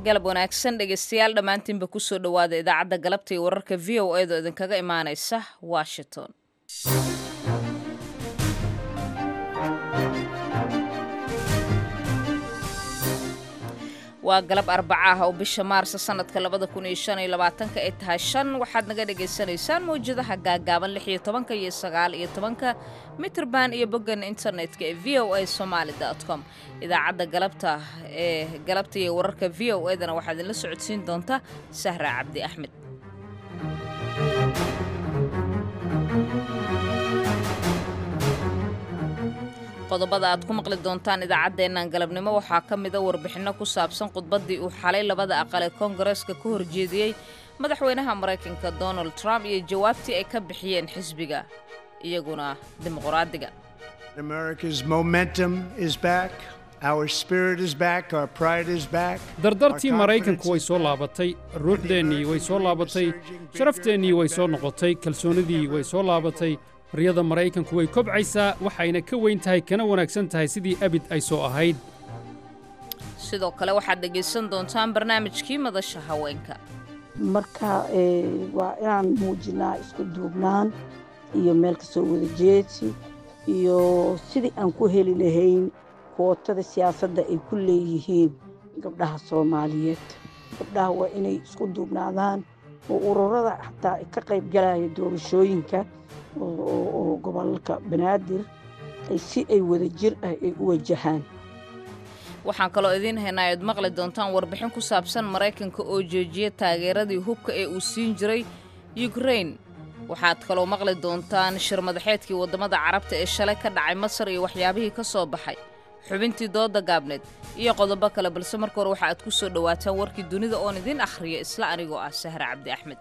galab wanaagsan dhegeystayaal dhammaantiinba kusoo dhowaada idaacadda galabta iyo wararka v o edo idinkaga imaanaysa washington waa galab arbaca ah oo bisha maarsa sanadka labada kun iyo shan iyo labaatanka ay tahay shan waxaad naga dhagaysanaysaan mawjadaha gaagaaban lix iyo tobanka iyo sagaal iyo tobanka mitrband iyo boggan internetka ee v o a somaali com idaacadda galabta ee galabta iyo wararka v o edana waxaad idinla socodsiin doontaa sahra cabdi axmed qodobada aad ku maqli doontaan idaacaddeennan galabnimo waxaa ka mida warbixinno ku saabsan khudbaddii uu xalay labada aqal ee koongareeska ka horjeediyey madaxweynaha maraykanka donald trump iyo jawaabtii ay ka bixiyeen xisbiga iyaguna dimuqraadiga dardartii maraykanku way soo laabatay ruuxdeennii way soo laabatay sharafteenii way soo noqotay kalsoonnidii way soo laabatay riyada maraykanku way kobcaysaa waxayna ka weyn tahay kana wanaagsan tahay sidii abid ay soo ahayd sidoo kale waxaad dhegaysan doontaan barnaamijkii madasha haweenka marka waa inaan muujinaa isku duubnaan iyo meel ka soo wada jeedsi iyo sidii aan ku heli lahayn kootada siyaasadda ay ku leeyihiin gabdhaha soomaaliyeed gabdhaha waa inay isku duubnaadaan oo ururada xataa ka qayb galaya doorashooyinka oo gobolka banaadir si ay wada jir ah ay u wajahaan waxaan kaloo idiin haynaa oad maqli doontaan warbixin ku saabsan maraykanka oo joojiya taageeradii hubka ee uu siin jiray yukrain waxaad kaloo maqli doontaan shir madaxeedkii waddamada carabta ee shalay ka dhacay masar iyo waxyaabihii ka soo baxay xubintii dooda gaabneed iyo qodobo kale balse marka hore waxa aad ku soo dhowaataan warkii dunida oon idiin akhriya isla anigoo ah sahra cabdi axmed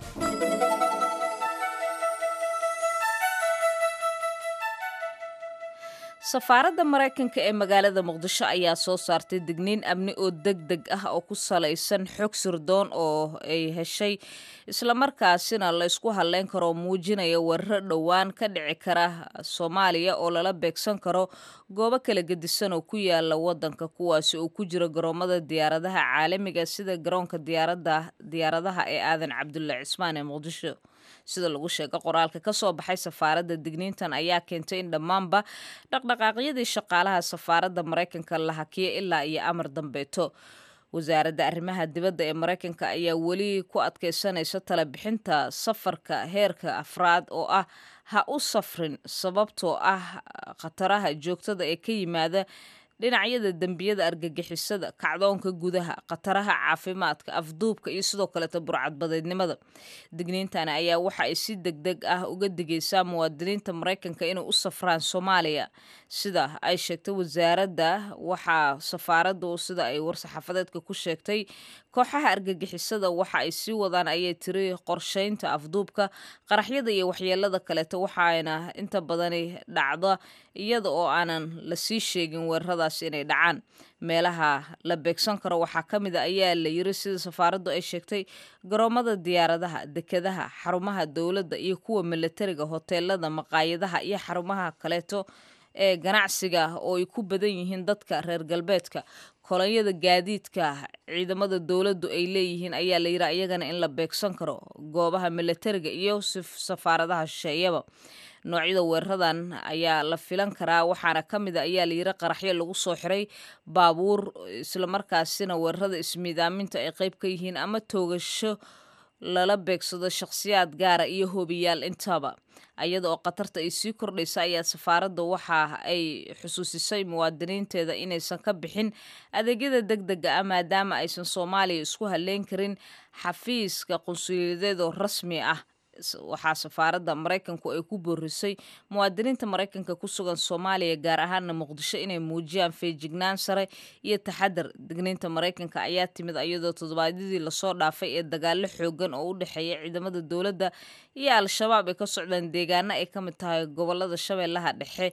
safaaradda maraykanka ee magaalada muqdisho ayaa soo saartay digniin amni oo deg deg ah oo ku salaysan xog sirdoon oo ay heshay islamarkaasina la ysku hadleyn karoo muujinaya weeraro dhowaan ka dhici kara soomaaliya oo lala beegsan karo goobo kala gedisan oo ku yaala waddanka kuwaasi oo ku jira garoomada diyaaradaha caalamiga sida garoonka diyaaradaha ee aadan cabdulle cismaan ee muqdisho sida lagu sheega qoraalka ka soo baxay safaaradda digniintan ayaa keentay in dhammaanba dhaqdhaqaaqyadii shaqaalaha safaaradda maraykanka la hakiya ilaa iyo amar dambeeto wasaaradda arrimaha dibadda ee maraykanka ayaa weli ku adkaysanaysa tala bixinta safarka heerka afraad oo ah ha u safrin sababtoo ah khataraha joogtada ee ka yimaada dhinacyada dembiyada argagixisada kacdoonka gudaha khataraha caafimaadka afduubka iyo sidoo kaleeta burcadbadeednimada digniintani ayaa waxa ay si deg deg ah uga digaysaa muwaadiniinta maraykanka inay u safraan soomaaliya sida ay sheegtay wasaaradda waxaa safaaraddu sida ay war-saxaafadeedka ku sheegtay kooxaha argagixisada waxa ay sii wadaan ayay tiri qorshaynta afduubka qaraxyada iyo waxyeelada kaleeta waxaana inta badani dhacda iyada oo aanan lasii sheegin weeraradaas inay dhacaan meelaha la beegsan karo waxaa ka mid a ayaa la yiri sida safaaraddu ay sheegtay garoomada diyaaradaha dekadaha xarumaha dowladda iyo kuwa milatariga hoteelada maqaayadaha iyo xarumaha kaleeto ee ganacsiga oo ay ku badan yihiin dadka reer galbeedka kolonyada gaadiidka ciidamada dowladdu ay leeyihiin ayaa la yidhi iyagana in la beegsan karo goobaha milatariga iyo safaaradaha shisheeyaba noocyada weeraradan ayaa la filan karaa waxaana ka mid a ayaa layidhi qaraxyo lagu soo xiray baabuur islamarkaasina weerarada ismiidaaminta ay qayb ka yihiin ama toogasho lala beegsado shakhsiyaad gaara iyo hoobiyaal intaba iyada oo khatarta ay sii kordhaysa ayaa safaaradda waxa ay xusuusisay muwaadiniinteeda inaysan ka bixin adeegyada deg dega ah maadaama aysan soomaaliya isku halleyn karin xafiiska qunsuliyadeed oo rasmi ah waxaa safaaradda maraykanku ay ku boorisay muwaadiniinta maraykanka ku sugan soomaaliya gaar ahaana muqdisho inay muujiyaan feejignaan sare iyo taxadar digniinta maraykanka ayaa timid iyadoo toddobaadyadii lasoo dhaafay ee dagaalo xoogan oo u dhexeeya ciidamada dowladda iyo al-shabaab ay ka socdaan deegaano ay ka mid tahay gobolada shabeellaha dhexe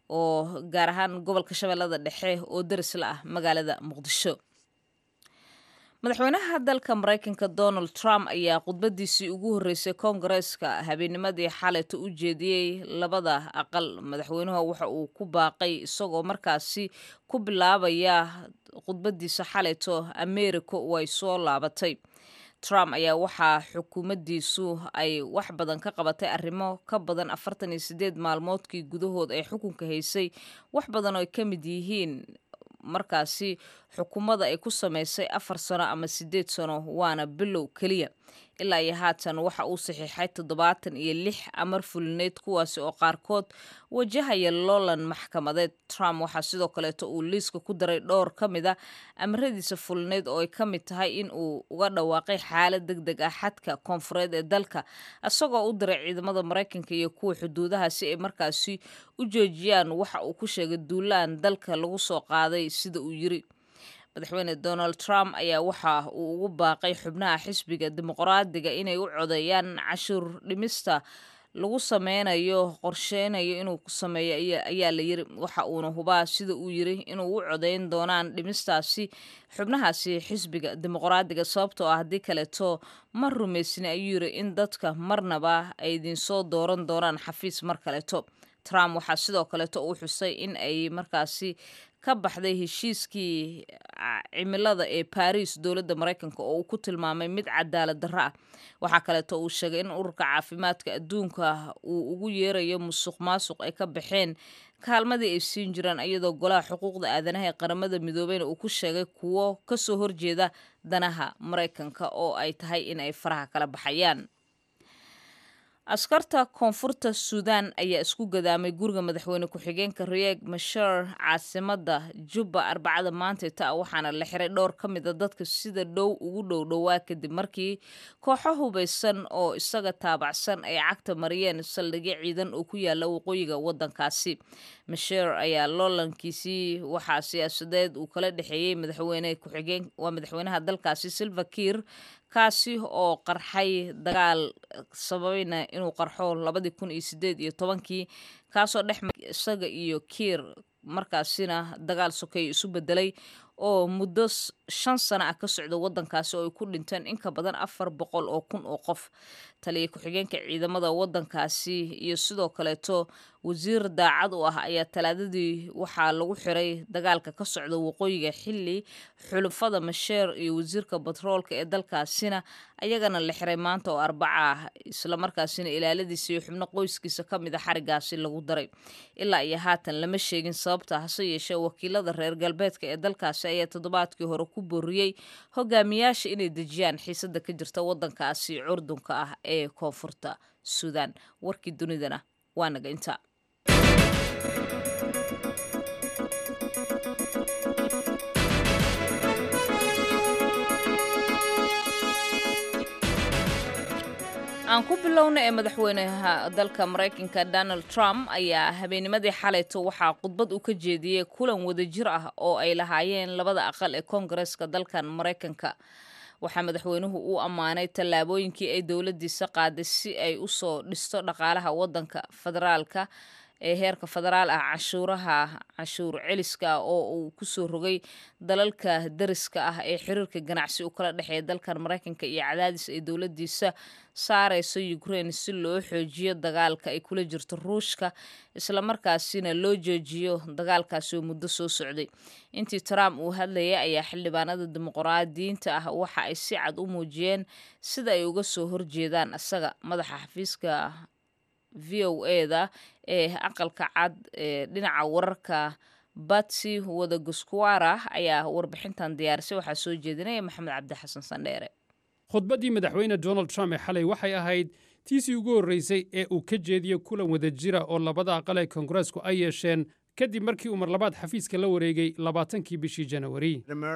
oo gaar ahaan gobolka shabeellada dhexe oo darisla ah magaalada muqdisho madaxweynaha dalka maraykanka donald trump ayaa khudbadiisii ugu horreysay koongareeska habeennimadii xalayta u jeediyey labada aqal madaxweynuhu waxa uu ku baaqay isagoo markaasi ku bilaabaya khudbadiisa xalayto america way soo laabatay trump ayaa waxaa xukuumaddiisu ay wax badan ka qabatay arrimo ka badan afartan iyo sideed maalmoodkii gudahood ay xukunka haysay wax badan oo ay ka mid yihiin markaasi xukuumadda ay ku samaysay afar sano ama sideed sano waana bilow keliya ilaa iyo haatan waxa uu saxiixay toddobaatan iyo lix amar fulineed kuwaasi oo qaarkood wajahaya loolan maxkamadeed trump waxaa sidoo kaleeto uu liiska ku daray dhowr ka mid a amaradiisa fulineed oo ay ka mid tahay in uu uga dhawaaqay xaalad deg deg ah xadka koonfureed ee dalka isagoo u diray ciidamada maraykanka iyo kuwa xuduudaha si ay markaasi u joojiyaan waxa uu ku sheegay duulaan dalka lagu soo qaaday sida uu yiri madaxweyne donald trump ayaa waxa uu ugu baaqay xubnaha xisbiga dimuqraadiga inay u codeeyaan cashuur dhimista lagu sameynayo qorsheynayo inuu sameeyo ayaa la yiri waxa uuna hubaa sida uu yiri inuu u codeyn doonaan dhimistaasi xubnahaasi xisbiga dimuqraadiga sababtoo ah haddii kaleeto ma rumaysni ayuu yiri in dadka marnaba ay idinsoo dooran doonaan xafiis mar kaleeto trump waxaa sidoo kaleeto uu xusay in ay markaasi ka baxday heshiiskii cimilada ee baris dowladda maraykanka oo uu ku tilmaamay mid cadaalad darro ah waxaa kaleeto uu sheegay in ururka caafimaadka adduunka uu ugu yeerayo musuq maasuq ay ka baxeen kaalmadii ay siin jiraan iyadoo golaha xuquuqda aadanaha ee qaramada midoobeyna uu ku sheegay kuwo kasoo horjeeda danaha maraykanka oo ay tahay in ay faraha kala baxayaan askarta koonfurta suudan ayaa isku gadaamay guriga madaxweyne ku-xigeenka rieg mashar caasimada jubba arbacada maanta ta waxaana la xiray dhowr ka mid a dadka sida dhow ugu dhow dhowaa kadib markii kooxo hubaysan oo isaga taabacsan ay cagta mariyeen saldhigyo ciidan oo ku yaala waqooyiga wadankaasi masher ayaa loolankiisii waxaa siyaasadeed uu kala dhexeeyey madaxweyne ku-xigeen waa madaxweynaha dalkaasi silva kiir kaasi oo qarxay dagaal sababayna inuu qarxo labadii kun iyo sideed iyo tobankii kaasoo dhex isaga iyo kiir markaasina dagaal sokeeya isu bedelay oo muddo shan sano ah ka socda wadankaasi oo ay ku dhinteen in ka badan afar boqol oo kun oo qof taliya ku-xigeenka ciidamada wadankaasi iyo sidoo kaleeto wasiir daacad u ah ayaa talaadadii waxaa lagu xiray dagaalka ka socda waqooyiga xili xulufada masheer iyo wasiirka batroolka ee dalkaasina ayagana la xiray maanta oo arbaca ah islamarkaasina ilaaladiisa iyo xubno qoyskiisa ka mid a xarigaasi lagu daray ilaa iyo haatan lama sheegin sababta hase yeeshee wakiilada reer galbeedka ee dalkaasi ayaa toddobaadkii hore ku booriyey hogaamiyaasha inay dejiyaan xiisada ka jirta wadankaasi curdunka ah ee koonfurta suudan warkii dunidana waa naga inta aan ku bilowna ee madaxweynaha dalka maraykanka donald trump ayaa habeennimadii xalayto waxaa khudbad uu ka jeediyey kulan wadajir ah oo ay lahaayeen labada aqal ee koongareska dalkan maraykanka waxaa madaxweynuhu uu ammaanay tallaabooyinkii ay dowladdiisa qaaday si ay usoo dhisto dhaqaalaha wadanka federaalka ee heerka federaal ah cashuuraha cashuur celiska oo uu kusoo rogay dalalka dariska ah ee xiriirka ganacsi u kala dhexeeya dalkan maraykanka iyo cadaadis ay dowladdiisa saareyso ukraine si loo xoojiyo dagaalka ay kula jirto ruushka islamarkaasina loo joojiyo dagaalkaasi oo muddo soo socday intii trump uu hadlayay ayaa xildhibaanada dimuqraadiyiinta ah waxa ay si cad u muujiyeen sida ay uga soo horjeedaan isaga madaxa xafiiska v o eda ee aqalka cad ee dhinaca wararka batsi wadaguskuwara ayaa warbixintan diyaarisay waxaa soo jeedinaya maxamed cabdi xasan sandheere khudbaddii madaxweyne donald trump ee xalay waxay ahayd tiisii ugu horraysay ee uu ka jeediyo kulan wadajira oo labada aqal ee koongareesku ay yeesheen kadib markii uu mar labaad xafiiska la wareegay labaatankii bishii janawari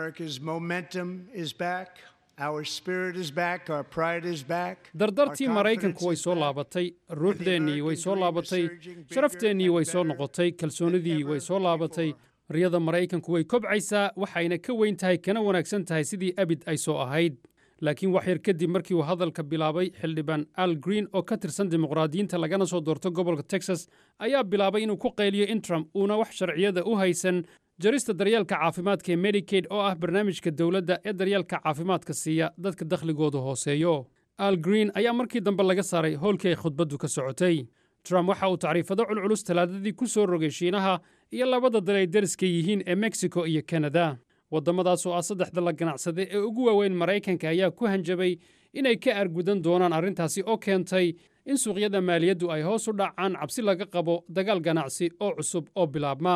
dardartii maraykanku way soo laabatay ruuxdeennii way soo laabatay sharafteenii way soo noqotay kalsoonidii way soo laabatay riyada maraykanku way kobcaysaa waxayna ka weyn tahay kana wanaagsan tahay sidii abid ay soo ahayd laakiin wax yar kadib markii uu hadalka bilaabay xildhibaan al green oo ka tirsan dimuqraadiyiinta lagana soo doorto gobolka texas ayaa bilaabay inuu ku qayliyo in trump uuna wax sharciyada u haysan jarista daryeelka caafimaadka ee medikaid oo ah barnaamijka dowladda ee daryeelka caafimaadka siiya dadka dakhligoodu hooseeyo al green ayaa markii dambe laga saaray howlkii ay khudbaddu ka socotay trump waxa uu tacriifado culculus talaadadii ku soo rogay shiinaha iyo labada dal ay dariska yihiin ee mexico iyo kanada waddamadaas oo ah saddexda la ganacsade ee ugu waaweyn maraykanka ayaa ku hanjabay inay ka argudan doonaan arrintaasi oo keentay in suuqyada maaliyaddu ay hoos u dhacaan cabsi laga qabo dagaal ganacsi oo cusub oo bilaabma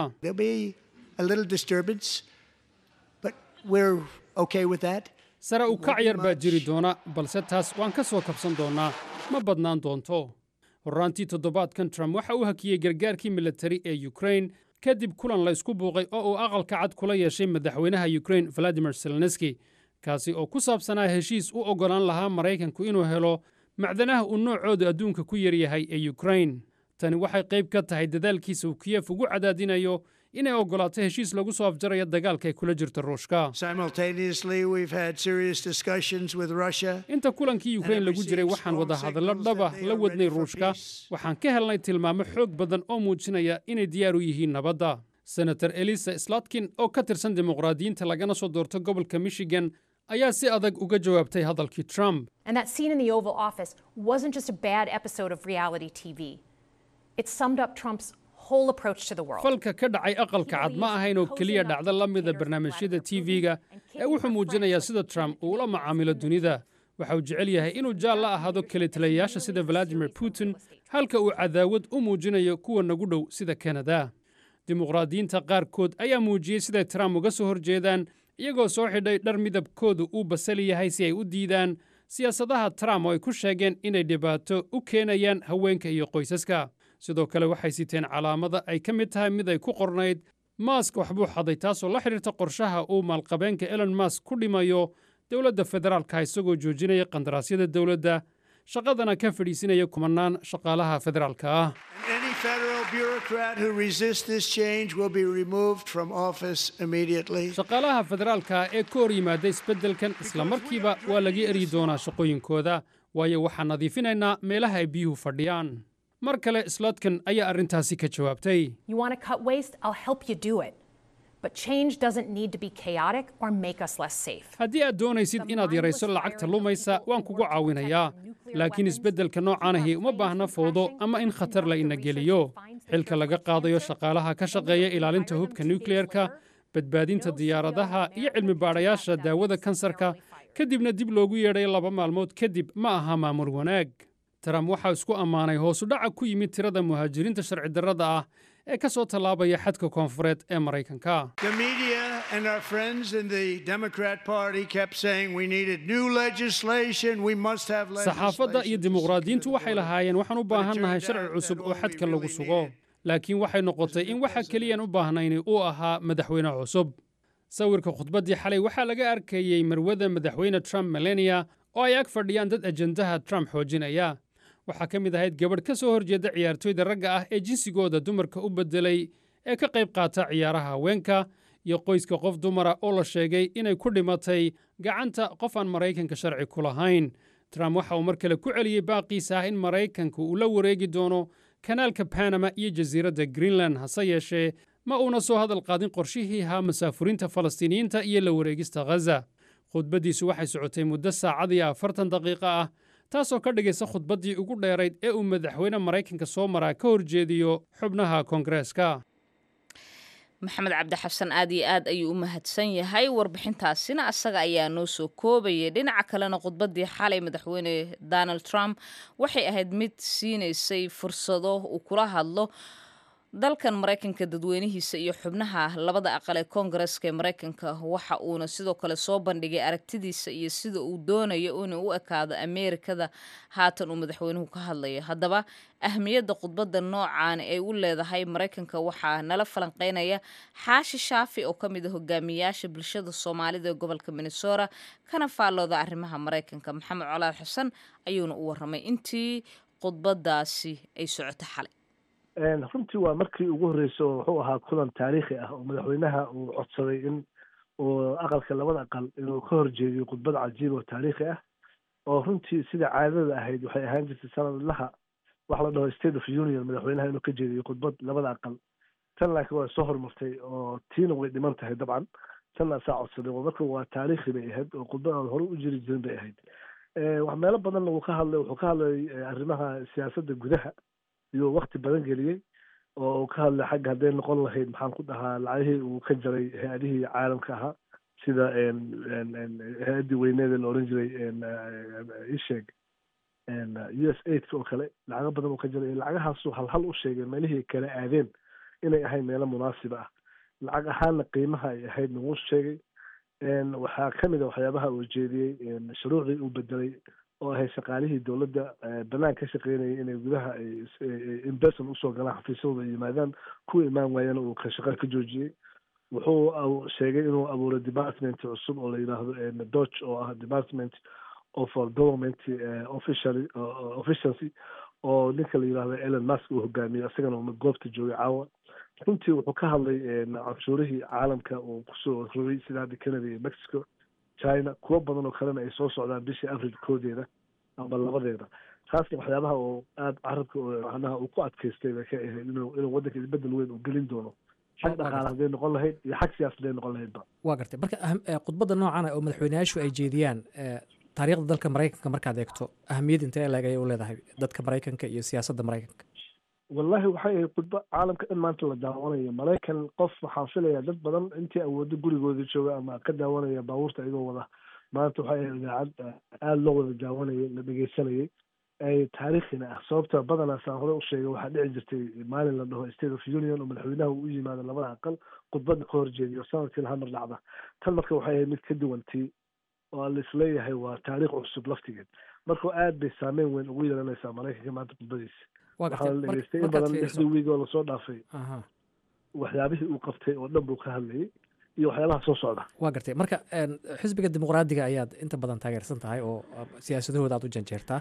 sare u kac yar baa jiri doona balse taas waan ka soo kabsan doonnaa ma badnaan doonto horraantii toddobaadkan trump waxa uu hakiyey gargaarkii militari ee yukrain kadib kulan la ysku buuqay oo uu aqalka cad kula yeeshay madaxweynaha yukrain valadimir zelenski kaasi oo ku saabsanaa heshiis u oggolaan lahaa maraykanku inuu helo macdanaha uu noocooda adduunka ku yaryahay ee yukrain tani waxay qayb ka tahay dadaalkiisa uu kiyef ugu cadaadinayo inay oggolaato heshiis lagu soo afjarayo dagaalka ay kula jirta ruushka inta kulankii yukrain lagu jiray waxaan wadahadallo dhaba la wadnay ruushka waxaan ka helnay tilmaamo xoog badan oo muujinaya inay diyaar u yihiin nabadda senator elisa slatkin oo ka tirsan dimuqraadiyiinta lagana soo doorto gobolka michigan ayaa si adag uga jawaabtay hadalkii trump falka ka dhacay aqalka cad ma ahayn oo keliya dhacdo la mida barnaamijyada tv-ga ee wuxuu muujinayaa sida trump uu la macaamilo dunida waxa uu jecel yahay inuu jaal la ahaado kelitaliyayaasha sida valadimir putin halka uu cadaawad u muujinayo kuwa nagu dhow sida kanada dimuqraadiyiinta qaarkood ayaa muujiyey siday trump uga soo horjeedaan iyagoo soo xidhay dhar midabkoodu uu basali yahay si ay u diidaan siyaasadaha trump oo ay ku sheegeen inay dhibaato u keenayaan haweenka iyo qoysaska sidoo kale waxay siteen calaamada ay ka mid tahay mid ay ku qornayd maask waxbuu xaday taasoo la xidhiirta qorshaha uu maalqabeenka elon mask ku dhimayo dowladda federaalka isagoo joojinaya qandaraasyada dowladda shaqadana ka fadhiisinaya kumanaan shaqaalaha federaalka ah shaqaalaha federaalka ee ka hor yimaada isbeddelkan isla markiiba waa laga eryi doonaa shaqooyinkooda waayo waxaan nadiifinaynaa meelaha ay biyuhu fadhiyaan mar kale slotkan ayaa arrintaasi ka jawaabtay haddii aad doonaysid inaad yarayso lacagta lumaysa waan kugu caawinayaa laakiin isbeddelka noocaanahi uma baahna fowdo ama in khatar la ina geliyo xilka laga qaadayo shaqaalaha ka shaqeeya ilaalinta hubka nukleyerka badbaadinta diyaaradaha iyo cilmi baadhayaasha daawada kansarka kadibna dib loogu yeedhay laba maalmood kadib ma aha maamul wanaag trump waxaa isku ammaanay hoosudhaca ku yimid tirada muhaajiriinta sharci darrada ah ee ka soo tallaabaya xadka koonfureed ee maraykanka saxaafadda iyo dimuqraadiyiintu waxay lahaayeen waxaan u baahannahay sharci cusub oo xadka lagu sugo laakiin waxay noqotay in waxa keliyaan u baahnayni uu ahaa madaxweyne cusub sawirka khudbaddii xalay waxaa laga arkayey marwada madaxweyne trump melania oo ay ag fadhiyaan dad ajendaha trump xoojinaya waxaa ka mid ahayd gabadh ka soo horjeeda ciyaartooyda ragga ah ee jinsigooda dumarka u beddelay ee ka qayb qaata ciyaaraha haweenka iyo qoyska qof dumara oo la sheegay inay ku dhimatay gacanta qof aan maraykanka sharci ku lahayn trump waxa uu mar kale ku celiyey baaqiisa ah in maraykanka uu la wareegi doono kanaalka banama iyo jasiiradda greenland hase yeeshee ma uuna soo hadal qaadin qorshihii ahaa masaafuriinta falastiiniyiinta iyo la wareegista ghaza khudbaddiisu waxay socotay muddo saacad iyo afartan daqiiqo ah taasoo ka dhigaysa khudbaddii ugu dheerayd ee uu madaxweyne maraykanka soo maraa ka horjeediyo xubnaha koongareeska maxamed cabdi xasan aad iyo aad ayuu u mahadsan yahay warbixintaasina asaga ayaa noo soo koobayay dhinaca kalena khudbaddii xalay madaxweyne donald trump waxay ahayd mid siinaysay fursado uu kula hadlo dalkan maraykanka dadweynihiisa iyo xubnaha labada aqal ee koongareska ee maraykanka waxa uuna sidoo kale soo bandhigay aragtidiisa iyo sida uu doonayo inuu u ekaado ameerikada haatan uu madaxweynuhu ka hadlayo haddaba ahmiyadda khudbadda noocan ay u leedahay maraykanka waxaa nala falanqeynaya xaashi shaafi oo ka mid a hogaamiyayaasha bulshada soomaalida ee gobolka minnesota kana faallooda arrimaha maraykanka maxamed colaad xasan ayuuna u waramay intii khudbadaasi ay socoto xalay runtii waa markii ugu horreysay oo wuxuu ahaa kulan taariikhi ah oo madaxweynaha uu codsaday in uu aqalka labada aqal inuu ka horjeediyo khudbad cajiib oo taariikhi ah oo runtii sida caadada ahayd waxay ahaan jirtay sanadlaha wax la dhaho state of union madaxweynaha inuu ka jeediyo khudbad labada aqal tan laakiin waa soo hormartay oo tiina way dhiman tahay dabcan tan asaa codsaday marka waa taariikhi bay ahayd oo khudbad aan hore u jiri jirin bay ahayd wax meelo badanna wuu ka hadlay wuxuu ka hadlay arrimaha siyaasadda gudaha iyo wakti badan geliyey oo uu ka hadlay xagga hadday noqon lahayd maxaan ku dhahaa lacagihii uu ka jaray hay-adihii caalamka ahaa sida hay-addii weyneeda la oran jiray isheeg u s aidka oo kale lacago badan oo ka jiray lacagahaasu halhal u sheegay meelihii kala aadeen inay ahayd meelo munaasiba ah lacag ahaanna qiimaha ay ahayd nagu sheegay waxaa ka mid a waxyaabaha uu jeediyey shuruucdii uu bedelay oo ahay shaqaalihii dowladda banaan ka shaqeynayay inay gudaha inberson usoo galaan xafiisyadooda yimaadaan ku imaan waayana uu shaqada ka joojiyey wuxuu sheegay inuu abuuray department cusub oo la yidhaahdo dodge oo ah department of government officially officialcy oo ninka la yidhahdo elon musk uu hogaamiyo isagana goobta joogay caawa runtii wuxuu ka hadlay canshuurihii caalamka uu kusoo rogay sida hadda canada iyo mexico china kuwo badan oo kalena ay soo socdaan bishii avril koodeeda ama labadeeda taasna waxyaabaha oo aada carabka macnaha uu ku adkaystay bay ka ahayd inuu inuu waddanka isbedel weyn uu gelin doono xag dhaqaale hadday noqon lahayd iyo xag siyaasad hadday noqon lahaydba waa gartay marka khudbadda noocan oo madaxweyneyaashu ay jeediyaan taariikhda dalka maraykanka markaad eegto ahamiyad intee leeg ayay u leedahay dadka maraykanka iyo siyaasadda maraykanka wallahi waxay ahayd khudbo caalamka dhan maanta la daawanayo maraykan qof waxaan filayaa dad badan intii awoodo gurigooda jooga ama ka daawanaya baabuurta iyagoo wada maanta waxay ahayd idaacad aada loo wada daawanayay la dhegeysanayay ay taariikhina ah sababta badanaa saan hore u sheegay waxaa dhici jirtay maalin la dhaho state of union oo madaxweynaha uu u yimaado labada aqal khudbadda ka horjeediyo sanadkii laha mar dhacda tan marka waxay ahayd mid ka duwantii oo la isleeyahay waa taariikh cusub laftigeed marka aad bay saameyn weyn ugu yeelanaysaa maraykanka maanta khudbadiisa waxaa la dhegeystay in badan lixdii wiig oo lasoo dhaafay waxyaabihii uu qabtay oo dhan buu ka hadlayay iyo waxyaabaha soo socda waa gartay marka xisbiga dimuqraadiga ayaad inta badan taageersan tahay oo siyaasadahooda aad u janjeertaa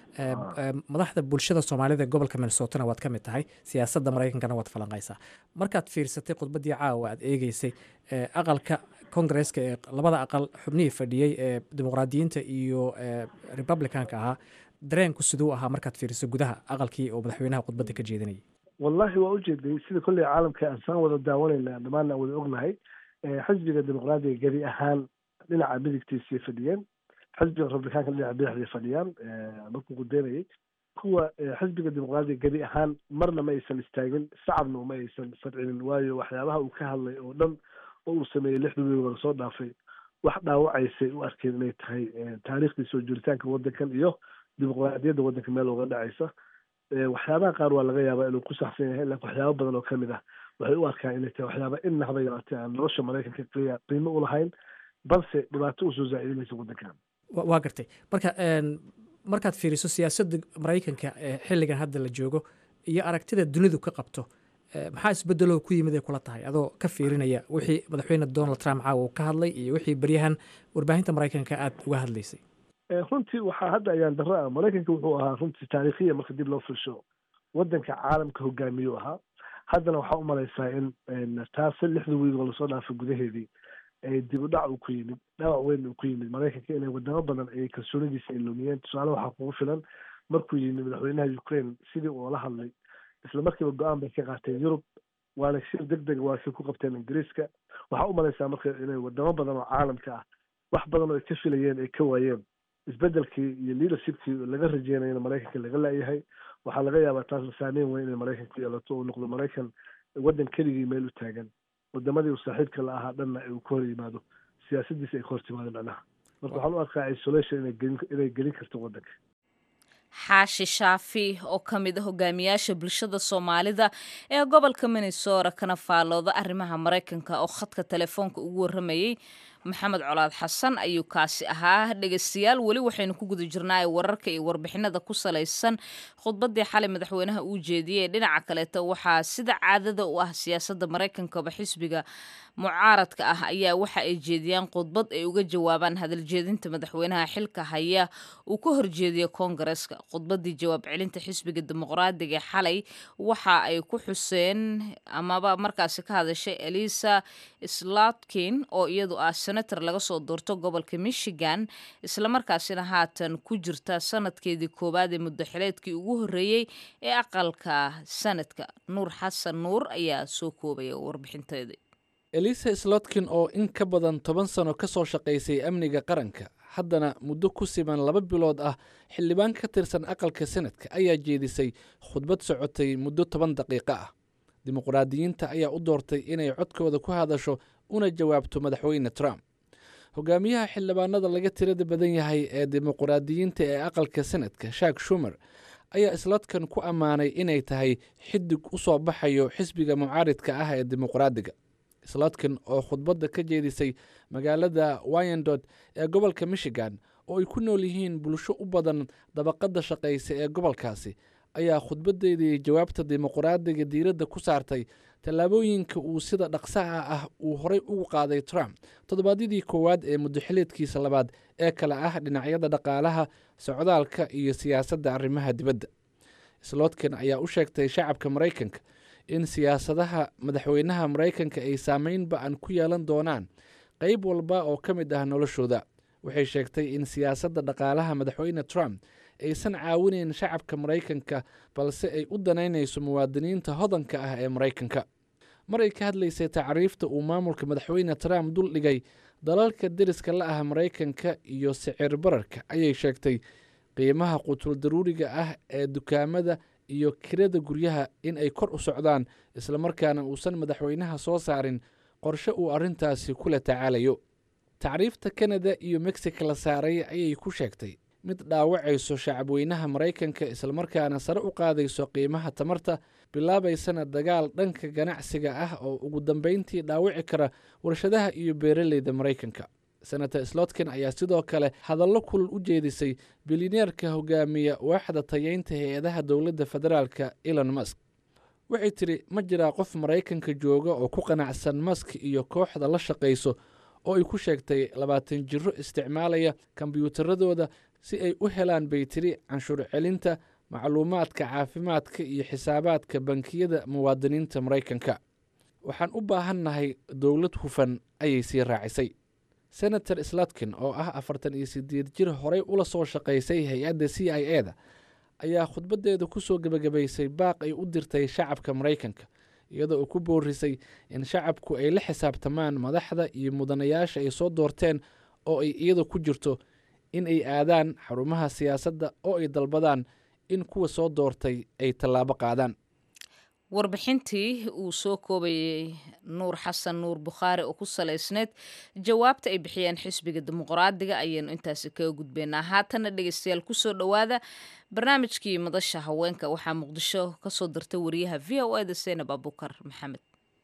madaxda bulshada soomaalida gobolka minnesotana waad ka mid tahay siyaasadda maraykankana waad falanqaysaa markaad fiirsatay khudbaddii caawa aad eegeysay aqalka kongareska ee labada aqal xubnihii fadhiyey ee dimuqraadiyiinta iyo republicanka ahaa dareenku siduu ahaa markaad fiiriso gudaha aqalkii oo madaxweynaha khudbadda ka jeedinayay wallahi waa ujeeday sida kolley caalamka aan saan wada daawanayna dhammaanna aan wada ognahay xisbiga dimuqraadiga gebi ahaan dhinaca midigtiisay fadhiyeen xisbiga republikaanka dhinaca bidixday fadhiyaan markuu qudeynayay kuwa xisbiga dimuqraadiga gebi ahaan marna ma aysan istaagin shacabna uma aysan fadcinin waayo waxyaabaha uu ka hadlay oo dhan oo uu sameeyey lixda wiil wada soo dhaafay wax dhaawacaysay u arkeen inay tahay taariikhdii soo jiritaanka waddankan iyo dimuqraadiyadda waddanka meel uga dhacaysa waxyaabaha qaar waa laga yaabaa inuu ku saxsan yahay laakiin waxyaaba badan oo kamid ah waxay u arkaan inay tahay waxyaaba inna haba yaraatee aan nolosha maraykanka qiya qiimo u lahayn balse dhibaato usoo zaa'idinaysa waddankan waa gartay marka markaad fiiriso siyaasadda maraykanka ee xilligan hadda la joogo iyo aragtida dunidu ka qabto maxaa isbedeloo ku yimid ay kula tahay adoo ka fiirinaya wixii madaxweyne donald trump caawa uu ka hadlay iyo wixii beryahan warbaahinta maraykanka aada uga hadlaysay runtii waxaa hadda ayaan darro ah maraykanka wuxuu ahaa runtii taariikhiya marka dib loo firsho waddanka caalamka hogaamiyuu ahaa haddana waxaa u malaysaa in taasi lixda wiig oo lasoo dhaafay gudaheedii dib u dhac uu ku yimid dhaawac weyn uu ku yimid maraykanka inay wadamo badan ay kalsoonidiisa ay lumiyeen tusaale waxaa kugu filan markuu yimid madaxweynaha ukraine sidii uula hadlay isla markiiba go-aan bay ka qaateen yurub waana shir deg dega waa kay ku qabteen ingiriiska waxaa u malaysaa marka inay wadamo badan oo caalamka ah wax badan oo ay ka filayeen ay ka waayeen isbedelkii iyo leadershipkii laga rajeynayana maraykanka laga laayahay waxaa laga yaabaa taasna saameyn weyn inay maraykan ku yeelato uu noqdo maraykan waddan keligii meel u taagan wadamadii uu saaxiibka la ahaa dhanna uu ka hor yimaado siyaasadiisa ay ka hor timaado macnaha marka waxaan u arkaa isolation inay gelin karto waddanka xaashi shaafi oo ka mid a hogaamiyaasha bulshada soomaalida ee gobolka minnesota kana faallooda arrimaha maraykanka oo khadka telefoonka ugu warramayey maxamed colaad xasan ayuu kaasi ahaa dhegeystayaal weli waxaynu ku guda jirnaa wararka iyo warbixinada ku salaysan khudbadii xalay madaxweynaha uu jeediyey dhinaca kaleeto waxaa sida caadada u ah siyaasadda maraykankaba xisbiga mucaaradka ah ayaa waxa ay jeediyaan khudbad ay uga jawaabaan hadaljeedinta madaxweynaha xilka haya uu ka horjeediyo koongareska khudbadii jawaab celinta xisbiga dimuqraadiga xalay waxa ay ku xuseen amaba markaasi ka hadashay elisa slotkin oo iyadu ah senator laga soo doorto gobolka michigan islamarkaasina haatan ku jirta sanadkeedii koowaad ee muddaxileedkii ugu horreeyey ee aqalka sanadka nuur xasan nuur ayaa soo koobaya warbixinteedii elisa slotkin oo in ka badan toban sano ka soo shaqaysay amniga qaranka haddana muddo ku siman laba bilood ah xildhibaan ka tirsan aqalka sanadka ayaa jeedisay khudbad socotay muddo toban daqiiqo ah dimuqraadiyiinta ayaa u doortay inay codkooda ku hadasho una jawaabto madaxweyne trump hogaamiyaha xildhibaanada laga tirada badan yahay ee dimuqraadiyiinta ee aqalka senadka shak shumer ayaa slotkin ku ammaanay inay tahay xidig u soo baxayo xisbiga mucaaridka ah ee dimuqraadiga slotkin oo khudbadda ka jeedisay magaalada wyandod ee gobolka michigan oo ay ku nool yihiin bulsho u badan dabaqadda shaqaysa ee gobolkaasi ayaa khudbaddeedii jawaabta dimuqraadiga diiradda ku saartay tallaabooyinka uu sida dhaqsaha ah uu horay ugu qaaday trump toddobaadyadii koowaad ee muddoxileedkiisa labaad ee kale ah dhinacyada dhaqaalaha socdaalka iyo siyaasadda arrimaha dibadda slotkin ayaa u sheegtay shacabka maraykanka in siyaasadaha madaxweynaha maraykanka ay saameyn ba-an ku yeelan doonaan qeyb walba oo ka mid ah noloshooda waxay sheegtay in siyaasadda dhaqaalaha madaxweyne trump aysan caawinayn shacabka maraykanka balse ay u danaynayso muwaadiniinta hodanka ah ee maraykanka mar ay ka hadlaysay tacriifta uu maamulka madaxweyne trump dul dhigay dalalka deriska la ah maraykanka iyo sicir bararka ayay sheegtay qiimaha qutul daruuriga ah ee dukaamada iyo kirada guryaha in ay kor u socdaan islamarkaana uusan madaxweynaha soo saarin qorshe uu arrintaasi kula tacaalayo tacriifta kanada iyo mexico la saaray ayay ku sheegtay mid dhaawacayso shacabweynaha maraykanka islamarkaana sare u qaadayso qiimaha tamarta bilaabaysana dagaal dhanka ganacsiga ah oo ugu dambeyntii dhaawici kara warshadaha iyo beeraleyda maraykanka senator slotkin ayaa sidoo kale hadallo kulul u jeedisay bilineerka hogaamiya waaxda tayeynta hay-adaha dowladda federaalka elon musk waxay tidhi ma jiraa qof maraykanka jooga oo ku qanacsan musk iyo kooxda la shaqayso oo ay ku sheegtay labaatan jiro isticmaalaya kombyuutaradooda si ay u helaan bay tiri canshuur celinta macluumaadka caafimaadka iyo xisaabaadka bankiyada muwaadiniinta maraykanka waxaan u baahannahay dowlad hufan ayay sii raacisay senator slotkin oo ah afartan iyo sideed jir horey ula soo shaqaysay hay-adda c i e da ayaa khudbaddeeda ku soo gebagabaysay baaq ay u dirtay shacabka maraykanka iyadoo uu ku boorisay in shacabku ay la xisaabtamaan madaxda iyo mudanayaasha ay soo doorteen oo ay iyada ku jirto in ay aadaan xarumaha siyaasadda oo ay dalbadaan in kuwa soo doortay ay tallaabo qaadaan warbixintii uu soo koobayay nuur xasan nuur bukhaari oo ku salaysneyd jawaabta ay bixiyeen xisbiga dimuqraadiga ayaynu intaasi kaga gudbeynaa haatana dhegeystayaal kusoo dhowaada barnaamijkii madasha haweenka waxaa muqdisho kasoo dirtay wariyaha v o eda seenab abukar maxamed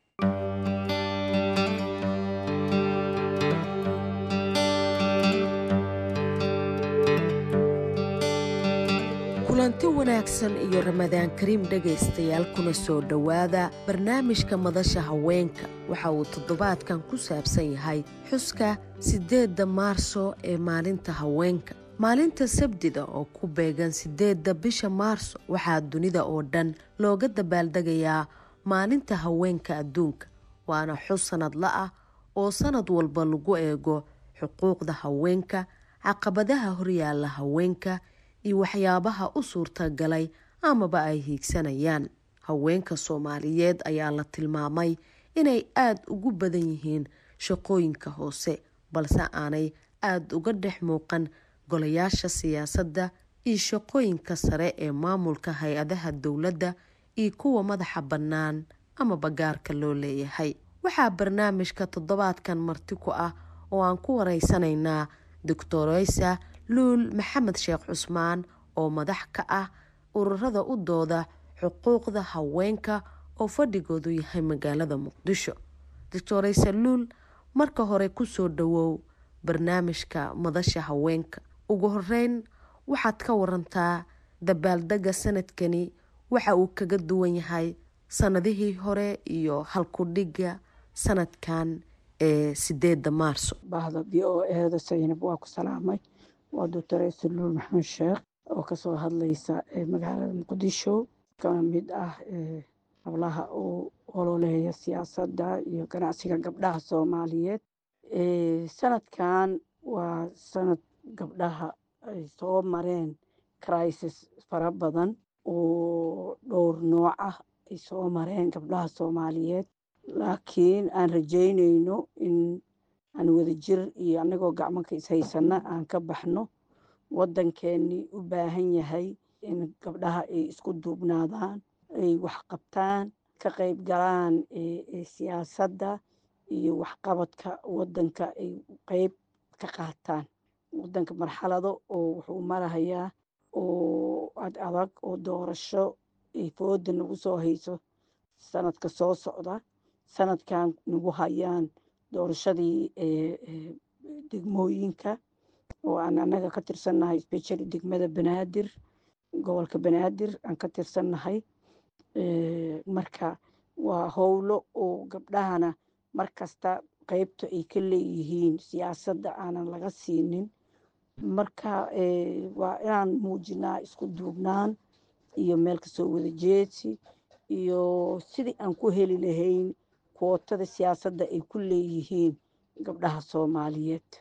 kulanti wanaagsan iyo ramadaan kariim dhegaystayaal kuna soo dhowaada barnaamijka madasha haweenka waxa uu toddobaadkan ku saabsan yahay xuska siddeedda maarso ee maalinta haweenka maalinta sabdida oo ku beegan siddeedda bisha maarso waxaa dunida oo dhan looga dabaaldegayaa maalinta haweenka adduunka waana xus sanadla ah oo sanad walba lagu eego xuquuqda haweenka caqabadaha horyaalla haweenka iyo waxyaabaha u suurtagalay amaba ay hiigsanayaan haweenka soomaaliyeed ayaa la tilmaamay inay aada ugu badan yihiin shaqooyinka hoose balse aanay aada uga dhex muuqan golayaasha siyaasadda iyo shaqooyinka sare ee maamulka hay-adaha dowladda iyo kuwa madaxa bannaan amaba gaarka loo leeyahay waxaa barnaamijka toddobaadkan marti ku ah oo aan ku wareysanaynaa doctoreysa luul maxamed sheekh cusmaan oo madax ka ah ururada u dooda xuquuqda haweenka oo fadhigoodu yahay magaalada muqdisho doctoreysa luul marka hore kusoo dhawow barnaamijka madasha haweenka ugu horeyn waxaad ka warantaa dabaaldega sanadkani waxa uu kaga duwan yahay sanadihii hore iyo halkudhiga sanadkan ee sideeda maarso bahda v o eeda saynab waa ku salaamay waa doctoreysa luul maxamed sheekh oo kasoo hadlaysa magaalada muqdisho ka mid ah hablaha uu ololeeya siyaasadda iyo ganacsiga gabdhaha soomaaliyeed sanadkan waa sanad gabdhaha ay soo mareen crisis fara badan oo dhowr nooc ah ay soo mareen gabdhaha soomaaliyeed laakiin aan rajeyneyno in aan wadajir iyo annagoo gacmanka ishaysana aan ka baxno waddankeennii u baahan yahay in gabdhaha ay isku duubnaadaan ay waxqabtaan ka qayb galaan siyaasadda iyo waxqabadka waddanka ay qeyb ka qaataan wadanka marxalado oo wuxuu marahayaa oo ad adag oo doorasho ay fooda nagu soo hayso sanadka soo socda sanadkan nagu hayaan doorashadii degmooyinka oo aan anaga ka tirsannahay specially degmada banaadir gobolka banaadir aan ka tirsannahay marka waa howlo oo gabdhahana mar kasta qeybta ay ka leeyihiin siyaasadda aanan laga siinin marka waa inaan muujinaa isku duubnaan iyo meel kasoo wada jeedsi iyo sidii aan ku heli lahayn kootada siyaasadda ay ku leeyihiin gabdhaha soomaaliyeed